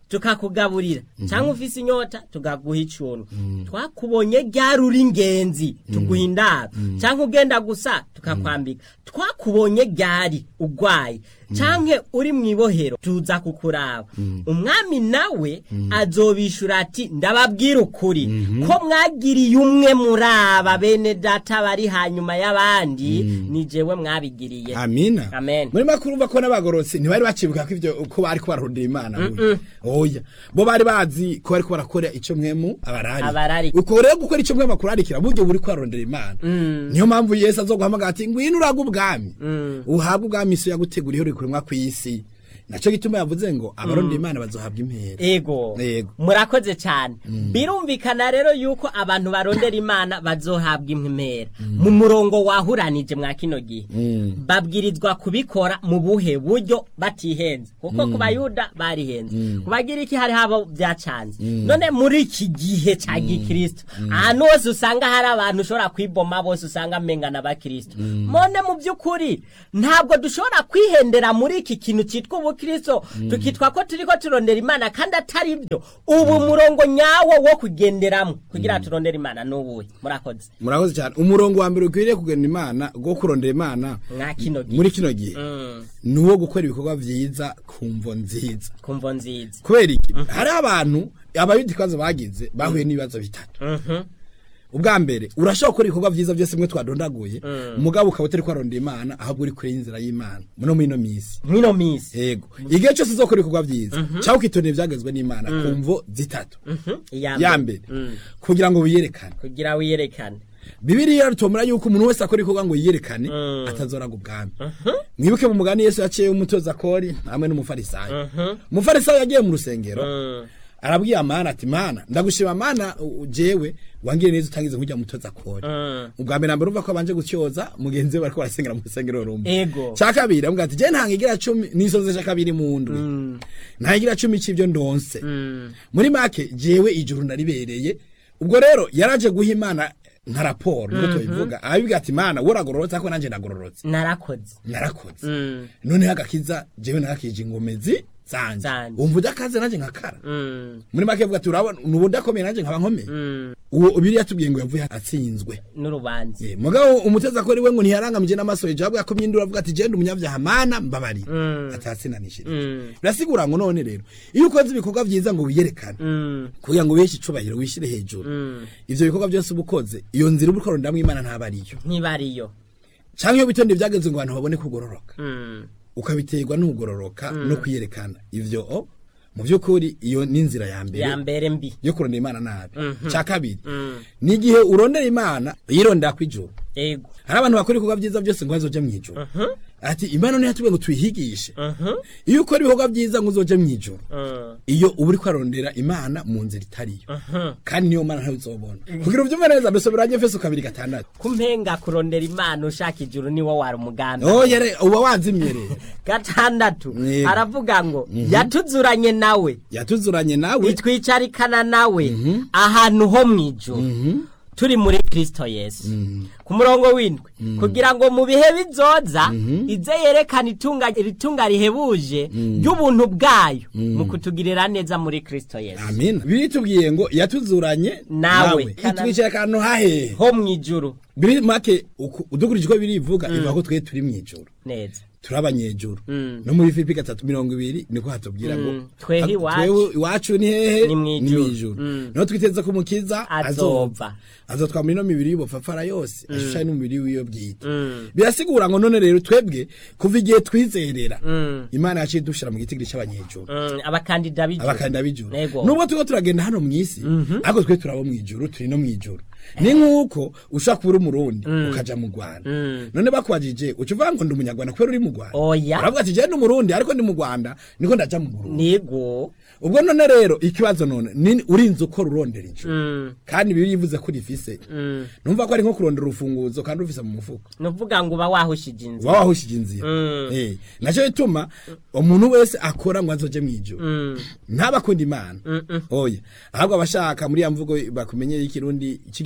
tukakugaburira cyangwa ufise inyota tukaguha icuntu twakubonye ryari uri ingenzi tuguha indaro cyangwa ugenda gusa tukakwambika twakubonye ryari ugwaye cyangwa uri mu ibohero tuza kukuraba umwami nawe azobishura ati ndababwira ukuri ko mwagiriye umwe muri aba bene data bari hanyuma y'abandi ni jewe mwabigiriye amina Amen. muri makuru urumva ko n'abagororotsi ntibari bacibuka ko ivyo ko bari ko bararondera imana burya. oya bo bari bazi ko bari ko barakora ico mwemu abarari Abarari. uko rero gukora ico mwemu akurarikira buryo buri ko bararondera imana niyo mpamvu yesu azoguhamagara ati ngwino uraga ubwami uhabwe ubwami isi yaguteguriye uri kuremwa kw'isi naco gituma yavuze ngo abarondera imana bazohabwa impera ego Yego. murakoze cyane birumvikana rero yuko abantu barondera imana bazohabwa impera mu murongo wahuranije mwa kino gihe babwirizwa kubikora mu buhe buryo batihenze kuko ku bayuda barihenze ku bagiriki hari habo byacanze none muri iki gihe cya gikristo ahantu hose usanga hari abantu ushobora kwiboma bose usanga amengana abakristo mone mu by'ukuri ntabwo dushobora kwihendera muri iki kintu cyitwa ubukristo tukitwa ko turi ko turondera imana kandi atari byo ubu murongo nyawo wo kugenderamo kugira turondere imana n'ubuhe murakoze murakoze cyane umurongo wa mbere ukwiriye kugenda imana go kurondera imana mwa kino gihe muri kino gihe Mm, ni uwo gukora ibikorwa vyiza ku mvo nziza kumvo nziza kubera iki hari abantu abayuda ikibazo bagize bahuye n'ibibazo bitatu Mhm, ubwa mbere urashobora gukora ibikorwa vyiza byose mwe twadondaguye umugabo ukaba utari kwarondera imana ahubwo uri kure y'inzira y'imana muno muri ino misi mwino minsi yego igihe cyose uzokora ibikorwa vyiza cyangwa ukitondera ivyagezwe n'imana ku mvo zitatu Mhm, ya mbere Mm, kugira ngo wiyerekane kugira wiyerekane bibiriya ritomera yuko umuntu wese akora ibikorwa ngo yiyerekane Mm. atazoraga ubwami mwibuke mu mugani yesu yaciye umutoza kori hamwe n'umufarisayo umufarisayo yagiye mu rusengero Mm, arabwiye amana ati mana ndagushima mana u- jewe wangire neza utangize nkujya mutoza kori mm. ubwa mbere nambere urumva ko abanje gutyoza mugenzi we bariko barasengera mu rusengero rumwe ego cya kabiri avuga ati je ntangigira cumi nisoze cya kabiri mu ndwi ntangigira cumi c'ivyo ndonse Mm, muri make jewe ijuru ndaribereye ubwo rero yaraje guha imana nka raporo niko tubivuga arabibwira ati mana wowe uragororotse ariko nanjye ndagororotse narakoze narakoze Mm, noneho agakiza jewe narakije ingomezi zanje Zanje. wumva udakaze nanjye nkakara mm, muri make avuga ati urabona nubu udakomeye nanjye nkaba nkomeye mm. uwo biriya tubwiye ngo yavuye atsinzwe n'urubanza Eh, mugabo umuteza ko we ngo ntiyarangamije n'amaso hejuru ahubwo yakomye induru avuga ati genda umunyabyaha mana mbabari Mm. atatsinanishije Mm. birasigura ngo none rero iyo ukoze ibikorwa vyiza ngo wiyerekane Mm, kugira ngo wiheshe icubahiro wishyire hejuru mm. ivyo bikorwa byose uba ukoze iyo nzira uba ukorondamwo imana ntaba ariyo ntibariyo canke iyo bitonde vyagenze ngo abantu babone kugororoka Mm, ukabiterwa n'ukugororoka no kwiyerekana ivyo o mu vy'ukuri iyo ni inzira ya mbere ya mbere mbi yo kurondera imana nabi ca kabiri Mm. ni igihe urondera imana yirondera kw'ijuru ego hari abantu bakora ibikorwa vyiza byose ngo bazoje mw'ijuru ati imana niyo yatubwiye ngo tuyihigishe Mhm, iyo ukora ibikorwa vyiza ngo uzoje mw'ijuru mm, iyo uba uriko arondera imana mu nzira itariyo mhm. kandi niyo mana ntawe uzobona kugira uvyumve neza dusoberanye efeso kabiri gatandatu kumpenga kurondera imana ushaka ijuru niwo wari umugambi oya re uba wazimye rero gatandatu Yego. aravuga ngo yatuzuranye nawe yatuzuranye nawe itwicarikana nawe ahantu ho mu ijuru turi muri kristo yesu ku murongo w'indwi kugira ngo mu bihe bizoza ize yerekana itunga iritunga rihebuje ry'ubuntu bwayo mu kutugirira neza muri kristo yesu amina biri tubwiye ngo yatuzuranye Nawe. itwicaye akantu hahehe ho mu ijuru biri make uku- udukurikije uko birivuga ivuga ko twe turi mw'ijuru neza turi abanyejuru Mm. no muri filipi gatatu mirongo ibiri niko hatubwira ngo Mm. Twehe ha- iwacu. twewe iwacu ni hehe Ni mw'ijuru. mw'ijuru Mm. niho twiteze ko umukiza Azova. azova azotwa muri ino mibiri y'ubupfapfara yose ashushanya n'umubiri w'iyo bwite Mm. birasigura ngo none rero twebwe kuva igihe twizerera Mm. imana yaciye dushira mu gitigiri c'abanyejuru Mm, abakandida b'ijuru abakandida b'ijuru Nego. nubwo turiko turagenda hano mw'isi ariko twe turabo mw'ijuru turi no mw'ijuru ni nk'uko ushobora kuba uri umurundi ukaja mu rwanda Mm. none bakubajije uca uvuga ngo ndi umunyarwanda kubera uri mu rwanda Oya. uravuga ati jenda umurundi ariko ndi mu rwanda niko ndaja mu burundi nigo ubwo none rero ikibazo none ni urinze uko rurondera ijuru Mm, kandi bibiliya ivuze ko rifise mm. numva ko ari nko kurondera urufunguzo kandi rufise mu mufuko nuvuga ngo uba wahushije inzira uba wahushije inzira Mm. Eh, naco bituma umuntu wese akora ngo azoje mw'ijuru Mm, ntabakunda imana Mm-mm. oya ahubwo abashaka muri ya mvugo bakumenyeye y'ikirundi cy'igifaransa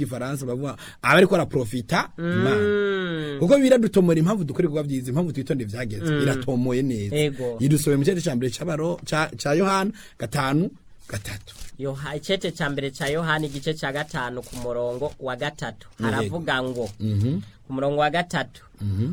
rw'igifaransa bavuga aba ariko araprofita imana kuko biradutomora impamvu dukora ibikorwa byiza impamvu twitonde vyageze iratomoye neza Ego. yidusohoye mu cete ca mbere c'abaro ca ca yohana gatanu gatatu Yoha, icete ca mbere ca yohani igice ca gatanu ku murongo wa gatatu haravuga ngo ku murongo wa gatatu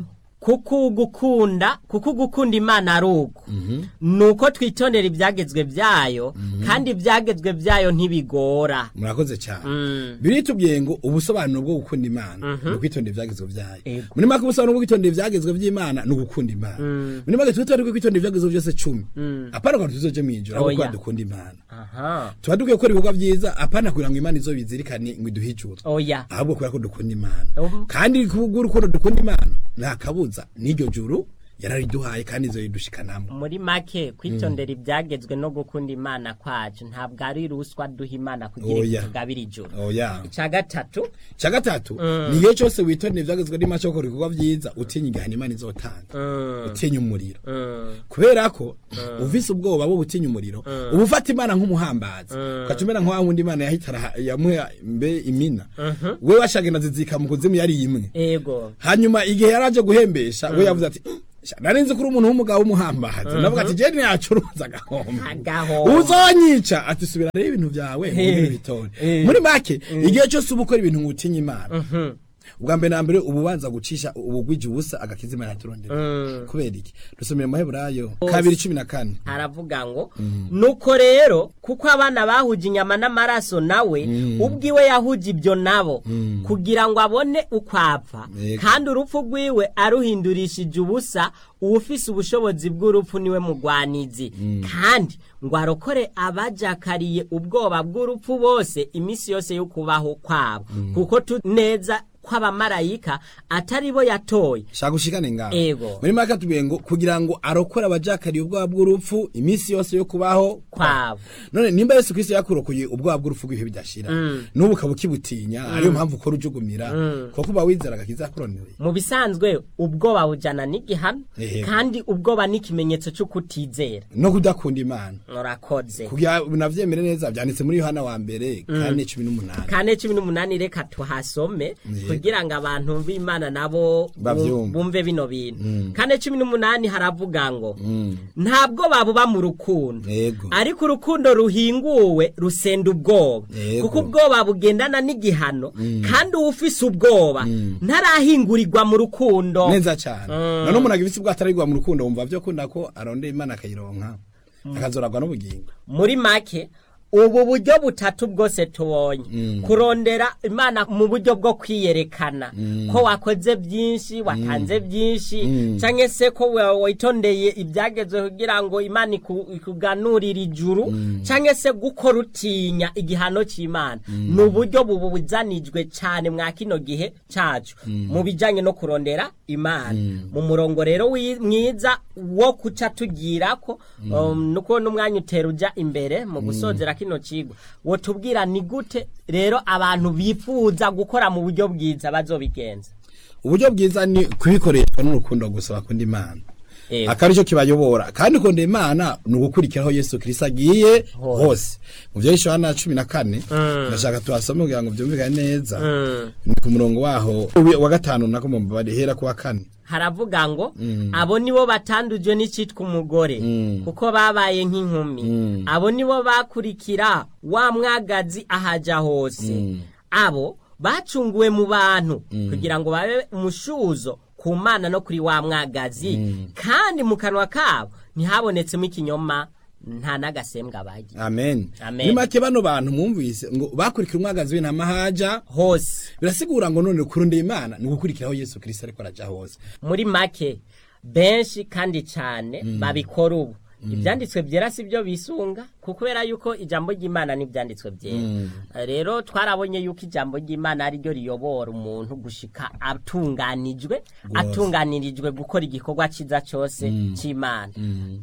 kuko ugukunda kuko ugukunda imana ari uko nuko twitondera ibyagezwe byayo kandi ibyagezwe byayo ntibigora murakoze cyane biritubwiye ngo ubusobanuro bwo gukunda imana ni ukwitondera ivyagezwe vyayo Ego. muri make ubusobanuro bwo kwitondera ivyagezwe vy'imana ni ugukunda imana muri make twitondere ko kwitondera ivyagezwe vyose cumi apana ngo tuzoje mw'ijoro ahubwo Oya. kuba dukunda imana aha tuba dukwiye gukora ibikorwa vyiza apana kugira ngo imana izobizirikane ngo iduhe ijuru oya ahubwo kubera ko dukunda imana Ubu- kandi kubw'urukundo dukunda imana nta kabuza n'iryo juru yarariduhaye kandi izoyidushikanamo muri make kwitondera ibyagezwe no gukunda imana kwacu ntabwo ari ruswa duha imana kugira ngo Oya. tugabire ijoro oya icya gatatu cya gatatu ni igihe cyose witondera ivyagezwe n'imana cyo gukora ibikorwa vyiza utinya igihano imana izotanga utinya umuriro kubera ko uvise ubwoba bwo gutinya umuriro uba ufata imana nk'umuhambazi ugaca umera nk'wa wundi imana yahitara yamuha mbe imina we washagenda zizika mu kuzimu yari imwe ego hanyuma igihe yari aje guhembesha we yavuze ati "Sha, nari nzi ko uri umuntu w'umugabo w'umuhambazi navuga ati jeni yacuruza agahombo Agahombo. uzonyica ati subira rero ibintu byawe ngwino ubitore muri make igihe cyose uba ukora ibintu ngo utinye imana ubwa mbere na mbere uba ubanza gucisha ubugwije ubusa agakiza imana yaturondera kubera iki dusomera mu maheburayo kabiri cumi na kane haravuga ngo nuko rero kuko abana bahuje inyama n'amaraso nawe ubwiwe yahuje ibyo nabo kugira ngo abone uko apfa Yego. kandi urupfu rwiwe aruhindurishije ubusa uwufise ubushobozi bw'urupfu niwe mugwanizi kandi ngo arokore abajakariye ubwoba bw'urupfu bose iminsi yose yo kubaho kwabo kuko tu neza kw'abamarayika atari bo yatoye shaka ushikane ngaho Ego. muri make atubwiye ngo kugira ngo arokore abajakariye ubwoba bw'urupfu iminsi yose yo kubaho kwabo none nimba yesu kristo yakurokoye ubwoba bw'urupfu bw'ibihe bidashira n'ubu ukaba ukibutinya ariyo mpamvu ukora ujugumira kuko uba wizera agakiza yakurondereye mu bisanzwe ubwoba bujana n'igihano Ehe. kandi ubwoba ni ikimenyetso cyo kutizera no kudakunda imana murakoze kugira navyemere neza vyanditse muri yohana wa mbere kane cumi n'umunani kane cumi n'umunani reka tuhasome Yego. kugira ngo abantu b'imana nabo Bavyumve. bumve bino bintu kane cumi n'umunani haravuga ngo ntabwo babuba mu rukundo Yego. ariko urukundo ruhinguwe rusenda ubwoba Yego. kuko ubwoba bugendana n'igihano kandi uwufise ubwoba ntarahingurirwa mu rukundo neza cyane none umuntu agifise ubwo atarigwa mu rukundo wumva vyo kunda ko arondera imana akayironka akazoragwa n'ubugingo muri make ubu buryo butatu bwose tubonye kurondera imana mu buryo bwo kwiyerekana ko wakoze byinshi watanze byinshi cyangwa se ko wa- witondeye ibyagezwe kugira ngo imana iku- ikuganurire ijuru cyangwa se gukora utinya igihano cy'imana ni uburyo bubuzanijwe cyane mwa kino gihe cyacu mu bijyanye no kurondera imana mu murongo rero wi- mwiza wo kuca tugira ko um, nuko n'umwanya utera ujya imbere mu gusozera kino kigo wotubwira ni gute rero abantu bifuza gukora mu buryo bwiza bazobigenza uburyo bwiza ni kubikoreshwa n'urukundo gusa bakunda imana Yego. akaba aricyo kibayobora kandi kunda imana ni ugukurikiraho yesu kirisito agiye hose mu byo yohana cumi na kane ndashaka tuhasome kugira ngo byumvikane neza ni ku murongo waho wa gatanu nako mubare hera ku wa kane haravuga ngo abo nibo batandujwe n'icitwa umugore kuko babaye nk'inkumi abo nibo bakurikira wa mwagazi ahaja hose abo bacunguwe mu bantu kugira ngo babe umushuzo ku mana no kuri wa mwagazi kandi mu kanwa kabo ntihabonetsemo ikinyoma nta n'agasembwa bagira amen Amen. ni make bano bantu mwumvise ngo bakurikira umwagazi w'intama haja hose birasigura ngo none kurondera imana ni ugukurikiraho yesu kirisito ariko araja hose muri make benshi kandi cyane babikora ubu ibyanditswe byera si byo bisunga kuko kubera yuko ijambo ry'imana n'ibyanditswe byera rero twarabonye yuko ijambo ry'imana ari ryo riyobora umuntu gushika atunganijwe atunganirijwe gukora igikorwa cyiza cyose cy'imana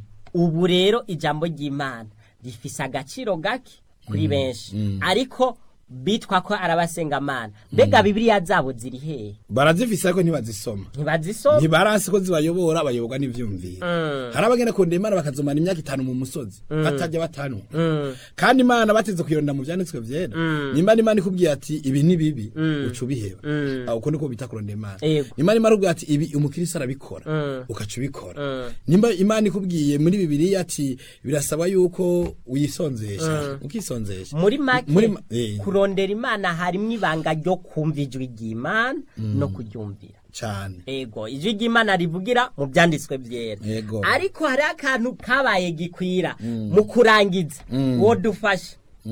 ubu rero ijambo ry'imana rifise agaciro gake kuri benshi ariko bitwa ko arabasengamana mbega bibiliya zabo ziri hehe barazifise ariko ntibazisoma ntibazisoma ntibaransi ko zibayobora bayoborwa n'ivyumviro hari abagenda kurondera imana bakazomara imyaka itanu mu musozi batajya batanwa kandi imana bateze kuyironda mu vyanditswe vyera nimba n'imana ikubwiye ati ibi ni bibi uca ubiheba aho uko niko bita kurondera imana Yego. nimba imana ikubwiye ati ibi umukirisi arabikora ukaca ubikora nimba imana ikubwiye muri bibiliya ati birasaba yuko uyisonzesha ukisonzesha muri make Muri ma- eh. kurondera imana harimwo ibanga ryo kumva ijwi ry'imana no kuryumvira cane ego ijwi ry'imana rivugira mu byanditswe byera Ego. ariko hari akantu kabaye gikwira mu kurangiza uwo dufashe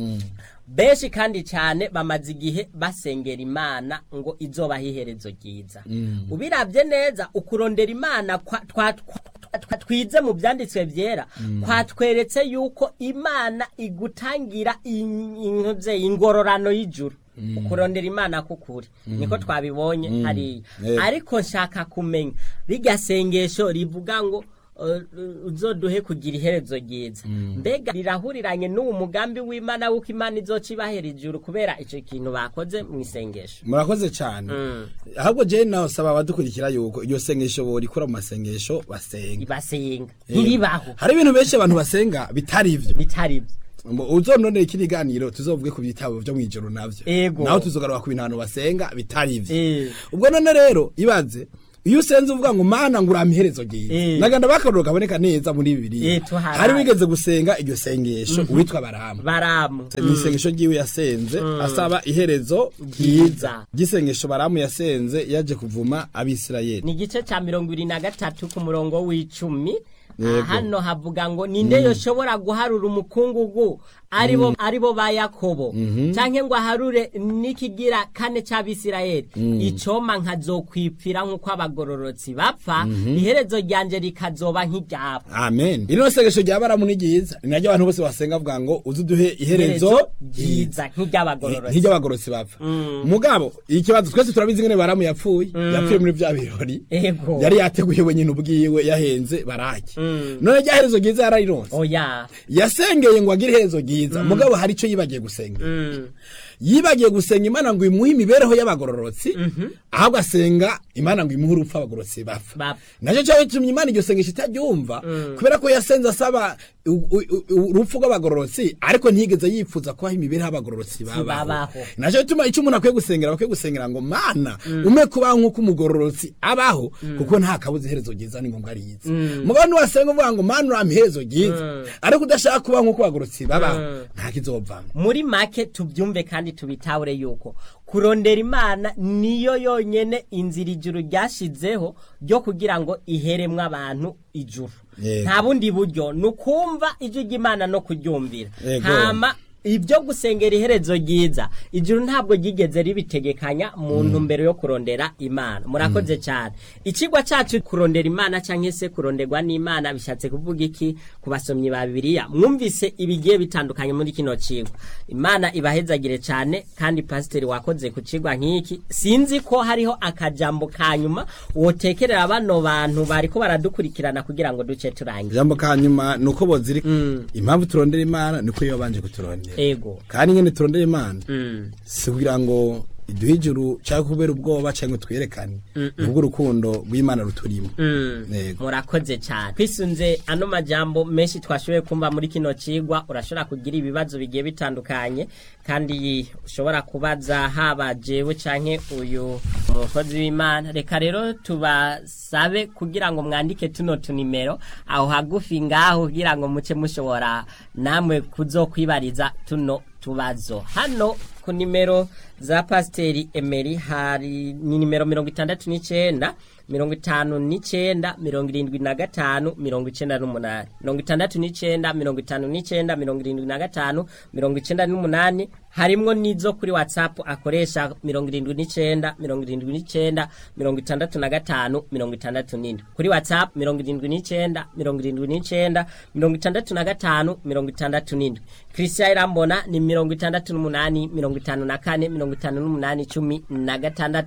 benshi kandi cyane bamaze igihe basengera imana ngo izobaho iherezo ryiza ubirabye neza ukurondera imana kwa- twa- twa- twa- twize mu byanditswe byera kwatweretse yuko imana igutangira in- intuze ingororano y'ijuru ukurondera imana kukuri niko twabibonye hariya Yego. ariko nshaka kumenya rirya sengesho rivuga ngo uh, uzoduhe kugira iherezo ryiza mbega rirahuriranye n'uwo mugambi w'imana w'uko imana izoca ibahera ijuru kubera icyo kintu bakoze mu isengesho murakoze cyane ahubwo jewe nawe saba abadukurikira yuko iryo sengesho borikura mu masengesho basenga basenga ntiribaho hari ibintu benshi abantu basenga bitari ivyo bitari byo Mbo- uzononera iki kiganiro tuzovuge ku bitabo vyo mw'ijoro navyo Ego. naho tuzogaruka ku bintu abantu basenga bitari ivyo Eh. ubwo none rero ibaze iyo usenze uvuga ngo mana ngo urampa iherezo ryiza Eh. naganda bakaruro kaboneka neza muri bibiliya Eh, tuharaye. hari wigeze gusenga iryo sengesho uwitwa baramu baramu ni isengesho ryiwe yasenze asaba iherezo Ryiza. ryiza ry'isengesho baramu yasenze yaje kuvuma abisirayeli ni igice cya mirongo ibiri na gatatu ku murongo w'icumi Yego. Ah, hano havuga ngo ninde yoshobora guharura umukungugu aribo aribo ba yakobo canke ngo aharure n'ikigira kane c'abisirayeli icoma nkazokwipfira nk'uko abagororotsi bapfa iherezo ryanje rikazoba nk'iryabo amen ino sengesho rya baramu ni ryiza ni naryo abantu bose basenga bavuga ngo uze uduhe iherezo ryiza nk'iry'abagororotsi nk'iry'abagororotsi bapfa mugabo ikibazo twese turabizi ngene baramu yapfuye yapfuye muri vya birori ego yari yateguye wenyine ubwiwe yahenze baraki none rya herezo ryiza yararironse oya yasengeye ngo agire iherezo ryiza mugabo hari ico yibagiye gusenga Mm. yibagiye gusenga imana ngo imuhe imibereho y'abagororotsi ahubwo asenga imana ngo imuhe urupfu abagororotsi bapfa Bapfa. nacyo cyawe gitumye imana iryo sengesho itaryumva kubera ko yasenze asaba u- u- u- urupfu rw'abagororotsi ariko ntiyigeze yifuza kubaho imibereho y'abagororotsi babaho babaho. nacyo gituma icyo umuntu akwiye gusengera bakwiye gusengera ngo mana ume kubaho nk'uko umugororotsi abaho kuko nta kabuza iherezo ryiza ni ngombwa riza mugabo niwasenga uvuga ngo mana urampa iherezo ryiza ariko udashaka kubaho nk'uko abagororotsi babaho nta kizovamo muri make tubyumve kandi tubitahure yuko kurondera imana niyo yonyene inzira ijuru ryashizeho ryo kugira ngo iheremwe abantu ijuru Yego. nta bundi buryo ni ukumva ijwi ry'imana no kuryumvira Yego. hama ibyo gusengera iherezo ryiza ijuru ntabwo ryigeze ribitegekanya mu ntumbero yo kurondera imana murakoze cyane ikigwa cyacu kurondera imana cyangwa se kuronderwa n'imana bishatse kuvuga iki ku basomyi ba bibiliya mwumvise ibigiye bitandukanye muri kino kigwa imana ibahezagire cyane kandi pasiteri wakoze ku kigwa nk'iki sinzi ko hariho akajambo ka nyuma wotekerera bano bantu bari ko baradukurikirana kugira ngo duce turangize ijambo ka nyuma ni uko boziri impamvu turondera imana niko iyo babanje kuturondera ego kandi nyine turondera imana Mm. si kugira ngo iduhe ijuru cyangwa kubera ubwoba cyangwa twerekane nubwo urukundo rw'imana ruturimo Yego. murakoze cyane twisunze ano majambo menshi twashoboye kumva muri kino cigwa urashobora kugira ibibazo bigiye bitandukanye kandi ushobora kubaza haba jewe canke uyu umukozi w'imana reka rero tubasabe kugira ngo mwandike tuno tunimero aho hagufi ngaho kugira ngo muce mushobora namwe kuzokwibariza tuno tubazo hano ku nimero za pasiteri emeri hari ni nimero mirongo itandatu n'icenda mirongo itanu n'icenda mirongo irindwi na gatanu mirongo icenda n'umunani mirongo itandatu n'icenda mirongo itanu n'icenda mirongo irindwi na gatanu mirongo icenda n'umunani harimwo n'izo kuri whatsapp akoresha mirongo irindwi n'icenda mirongo irindwi n'icenda mirongo itandatu na gatanu mirongo itandatu n'indwi kuri whatsapp mirongo irindwi n'icenda mirongo irindwi n'icenda mirongo itandatu na gatanu mirongo itandatu n'indwi christian irambona ni mirongo itandatu n'umunani mirongo itanu na kane mirongo itanu n'umunani cumi na gatandatu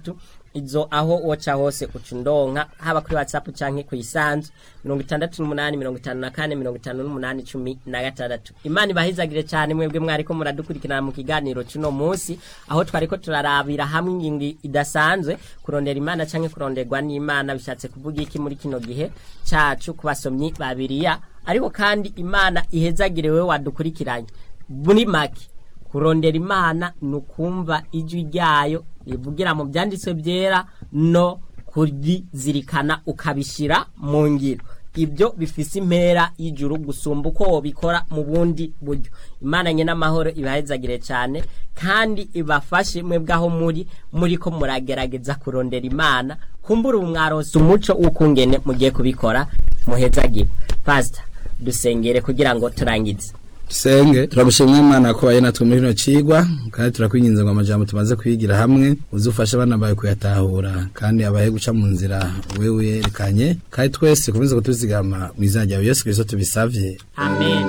izo aho woca hose uca undonka haba kuri whatsapp canke kuyisanzu mirongo itandatu n'umunani mirongo itanu na kane mirongo itanu n'umunani cumi na gatandatu imana ibahizagire cyane mwebwe mwariko muradukurikirana mu kiganiro c'uno munsi aho twariko turarabira hamwe ingingo idasanzwe kurondera imana canke kuronderwa n'imana bishatse kuvuga iki muri kino gihe cacu ku basomyi ba biriya ariko kandi imana ihezagire wewe wadukurikiranye muri make kurondera imana ni ukumva ijwi ryayo rivugira mu byanditswe byera no kurizirikana ukabishyira mu ngiro ibyo bifise impera y'ijuru gusumba uko wabikora mu bundi buryo imana nye n'amahoro ibahezagire cyane kandi ibafashe mwebwe aho muri muri ko muragerageza kurondera imana kumbura ubu mwarose umuco w'ukungene mugiye kubikora muhezagire pasita dusengere kugira ngo turangize Senge turagushimira Imana ko baye natwe muri no cigwa kandi turakwinginze ngo amajambo tumaze kwigira hamwe uzufasha abana bawe kuyatahura kandi abahe guca mu nzira wewe yerekanye kandi twese komeze kutuzigama mu izina ryawe Yesu Kristo tubisavye amen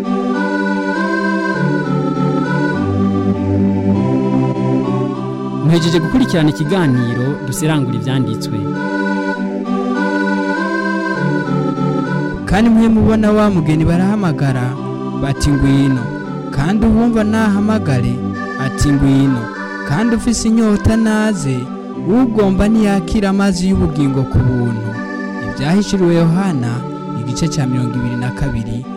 muhejeje gukurikirana ikiganiro duserangura ibyanditswe kandi mwe mubona wa mugeni barahamagara bati ngwino kandi uwumva nahamagare ati ngwino kandi ufise inyota naze ugomba ntiyakira amazi y'ubugingo ku buntu ibyahishuriwe yohana igice cya mirongo ibiri na kabiri